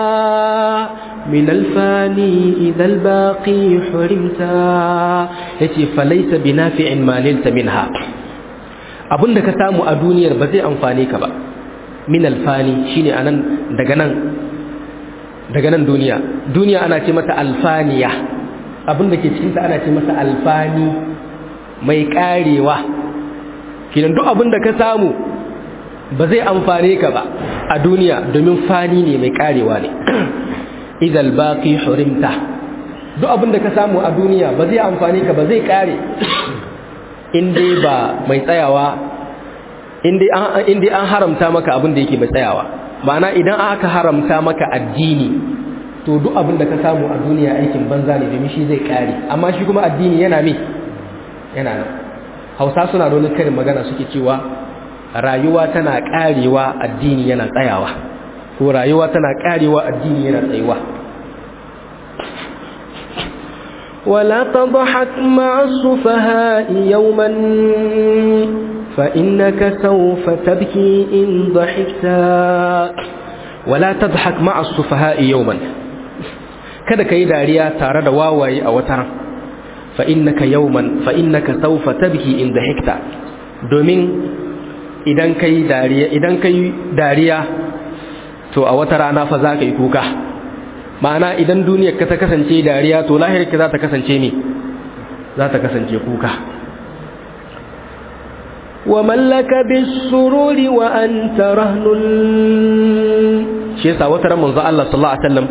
من الفاني إذا الباقي حرمتا yace falaisa binafi'in ma nilta minha abinda ka samu a duniyar ba zai amfane ka ba min alfani shine anan daga nan daga nan duniya duniya ana ce mata alfaniya abinda ke cikin ta ana ce masa alfani mai karewa kidan duk abinda ka samu ba zai amfane ka ba a duniya domin fani ne mai karewa ne idal baqi hurimta duk abin da ka samu a duniya ba zai amfani ka ba zai kare in dai ba mai tsayawa in dai an haramta maka abin da yake mai tsayawa ma'ana idan aka haramta maka addini to duk abin da ka samu a duniya aikin banza ne domin shi zai kare amma shi kuma addini yana me yana nan hausa suna da wani karin magana suke cewa rayuwa tana karewa addini yana tsayawa ko rayuwa tana karewa addini yana tsayuwa ولا تضحك مع السفهاء يوما فإنك سوف تبكي إن ضحكت ولا تضحك مع السفهاء يوما kada ka yi dariya tare da wawaye a wata ran fa innaka yawman fa innaka sawfa tabki in dhahikta domin idan kai dariya idan kai dariya to a wata rana fa za ka yi kuka ma'ana idan duniyar ka ta kasance dariya to lahirka za ta kasance ne za ta kasance kuka wa mallaka bisururi wa anta rahnun shi yasa wata ran manzo Allah sallallahu alaihi wasallam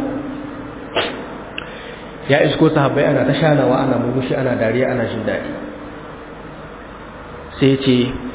ya isko sahabbai ana ta shanawa ana murmushi ana dariya ana jin dadi sai ce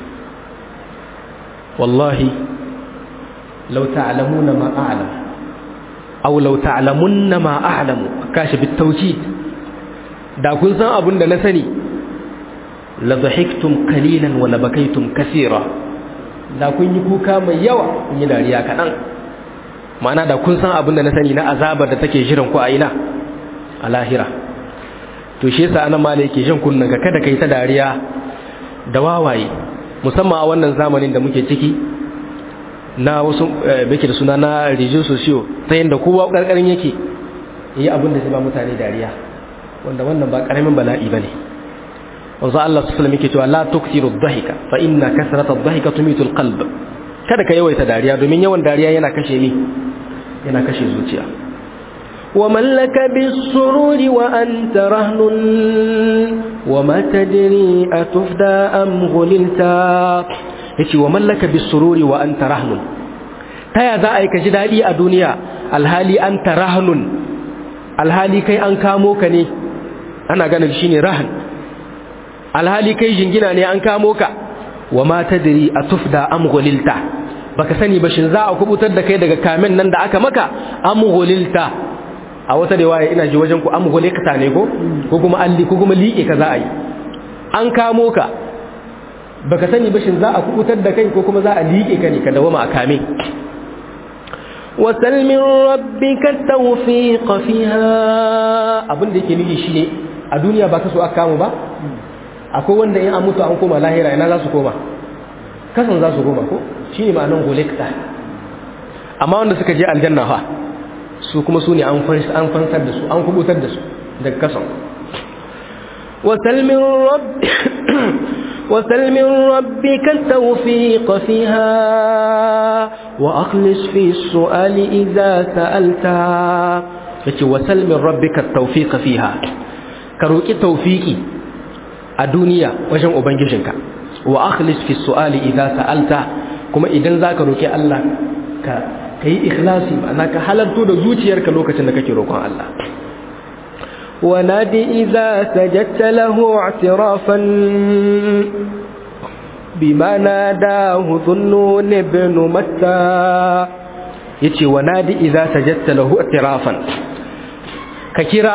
wallahi law ta'lamuna ma a'lam aw law ta'lamunna ma a'lamu kashi bitawkid da kun san abin da na sani la dhahiktum qalilan wa la bakaytum kaseera da kun yi kuka mai yawa kun yi dariya kadan ma'ana da kun san abin da na sani na azabar da take jiran ku a ina a lahira to shi yasa anan malai yake jin kunnan ka kada kai ta dariya da wawaye musamman a wannan zamanin da muke ciki na wasu bake da suna na rijiyar sosiyo ta yadda kowa ƙarƙarin yake yi abin da zai ba mutane dariya wanda wannan ba ƙaramin bala'i ba ne wanzu Allah su fulmi ke cewa la tuksiru dhahika fa inna kasrata dhahika tumitul qalb kada ka yawaita dariya domin yawan dariya yana kashe ni yana kashe zuciya wa mallaka bis-sururi wa anta rahnun wa ma tadri atufda am ghulilta yace wa mallaka bisururi wa anta rahnun taya za a yi ka ji dadi a duniya alhali anta rahnun alhali kai an kamo ka ne ana ganin shine rahn alhali kai jingina ne an kamo ka wa ma tadri atufda am ghulilta baka sani ba shin za a kubutar da kai daga kamen nan da aka maka am ghulilta a wata riwaya ina ji wajen ku am ghulilta ne ko ko kuma alli ko kuma liƙe ka za a yi an kamo ka baka sani ba shin za a kubutar da kai ko kuma za a liƙe ka ne ka dawama a kame wasal min rabbika tawfiq fiha abin da yake nufi shine a duniya ba ka so aka kamo ba akwai wanda in an mutu an koma lahira ina za su koma kasan za su koma ko shine ma'anar golekta amma wanda suka je aljanna fa su kuma su ne an fansar da su an kubutar da su daga kasan وسل من رب وسل من ربك التوفيق فيها وأخلص في السؤال إذا سألت yace wasal min rabbika tawfiqa fiha ka roki tawfiki a duniya wajen ubangijinka wa akhlis fi su'ali idza sa'alta kuma idan zaka roki Allah ka kai ikhlasi ma'ana ka halarto da zuciyarka lokacin da kake roƙon Allah ونادي إذا سجدت له اعترافا بما ناداه ظنون ابن متى yace wanadi idza sajadta lahu i'tirafan ka kira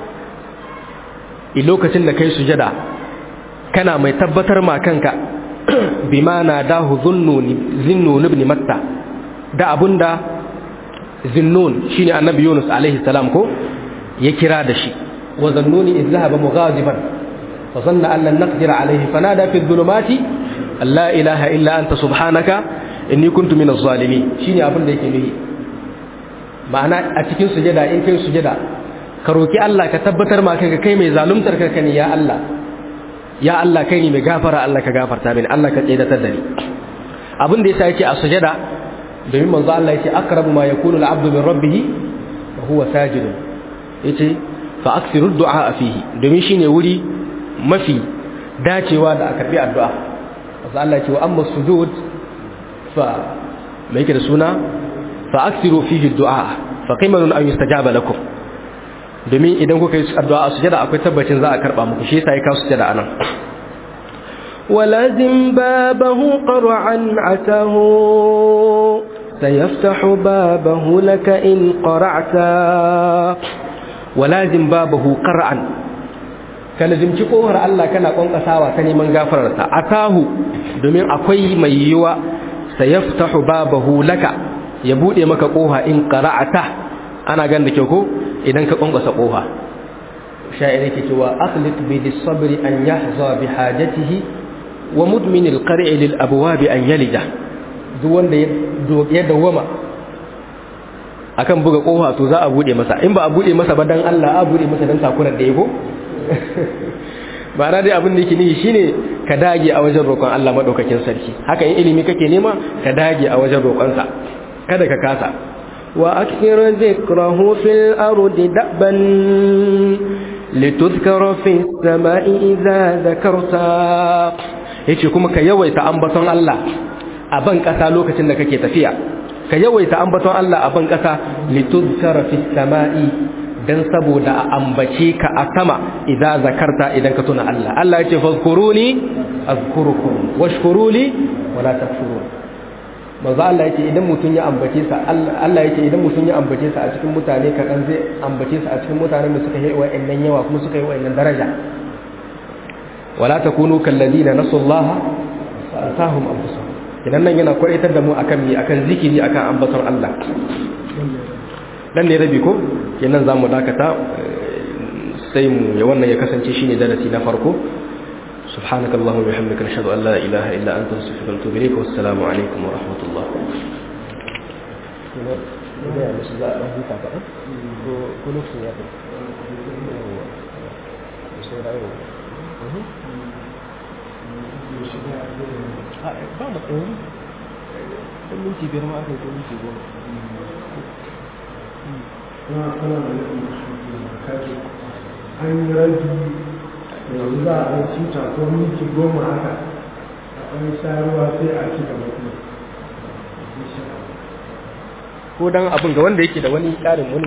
i lokacin da kai sujada kana mai tabbatar ma kanka bima nadahu dhunnun zinnun ibn matta da abunda zinnun shine annabi Yunus alaihi salam ko ya kira da shi wa zannuni idh dhahaba mughadiban fa zanna an lan naqdir alaihi fanada fi dhulumati la ilaha illa anta subhanaka inni kuntu minaz zalimin shine abin da yake nuhi ma'ana a cikin sujada in kai sujada ka roki Allah ka tabbatar ma kanka kai mai zaluntar kanka ne ya Allah ya Allah kai ne mai gafara Allah ka gafarta mini Allah ka tsedatar da ni abin da yasa yake a sujada domin manzo Allah yace aqrabu ma yakunu al-'abdu min rabbih wa huwa sajid yace fa aksiru du'a fihi domin shine wuri mafi dacewa da a karbi addu'a manzo Allah yace wa amma sujud fa mai yake da suna fa aksiru fihi du'a fa qimanun an yustajaba lakum domin idan kuka yi addu'a a sujada akwai tabbacin za a karba muku shi yasa ya kawo sujada anan ولازم بابه قرعا عتاه سيفتح بابه لك إن قرعت ولازم بابه قرعا kalazimci kohar Allah kana kwankasawa ta neman gafararsa atahu domin akwai mai yiwa sayaftahu babahu laka ya bude maka koha in qara'ata ana gan da kyau ko idan ka kwankasa koha sha'iri ke cewa akhlit bi sabri an yahza bi hajatihi wa mudmin al-qar'i lil abwab an yalija duk wanda ya dawama akan buga kofa to za a bude masa in ba a bude masa ba dan Allah a bude masa dan takurar da yego ba na dai abin da yake nihi shine ka dage a wajen roƙon Allah madaukakin sarki haka in ilimi kake nema ka dage a wajen roƙon sa kada ka kasa wa akthir dhikrahu fil ardi daban litudhkara fi samai idza dhakarta yace kuma ka yawaita ambaton Allah a ban kasa lokacin da kake tafiya ka yawaita ambaton Allah a ban kasa litudhkara fi samai dan saboda a ambace ka a sama idan zakarta idan ka tuna Allah Allah yace fazkuruni azkurukum washkuruli wala takfurun manzo Allah yace idan mutun ya ambace sa Allah yace idan mutun ya ambace sa a cikin mutane kadan zai ambace sa a cikin mutanen da suka yi wa'annan yawa kuma suka yi wa'annan daraja wala takunu kalladina nasullaha fa atahum anfusahum idan nan yana kwaitar da mu akan mi akan zikiri akan ambaton Allah dan ne rabi ko kenan zamu dakata sai mu ya wannan ya kasance shine darasi na farko subhanakallahumma wa bihamdika nashhadu an la ilaha illa anta astaghfiruka wa atubu ilayk wa assalamu alaikum wa rahmatullah ba mu tsaye don minti biyar ma aka yi ko minti goma an yi rabi yanzu za a cuta ko minti goma haka a ɗan sharuwa sai a ci gaba kuma ko dan abin ga wanda yake da wani ƙarin wani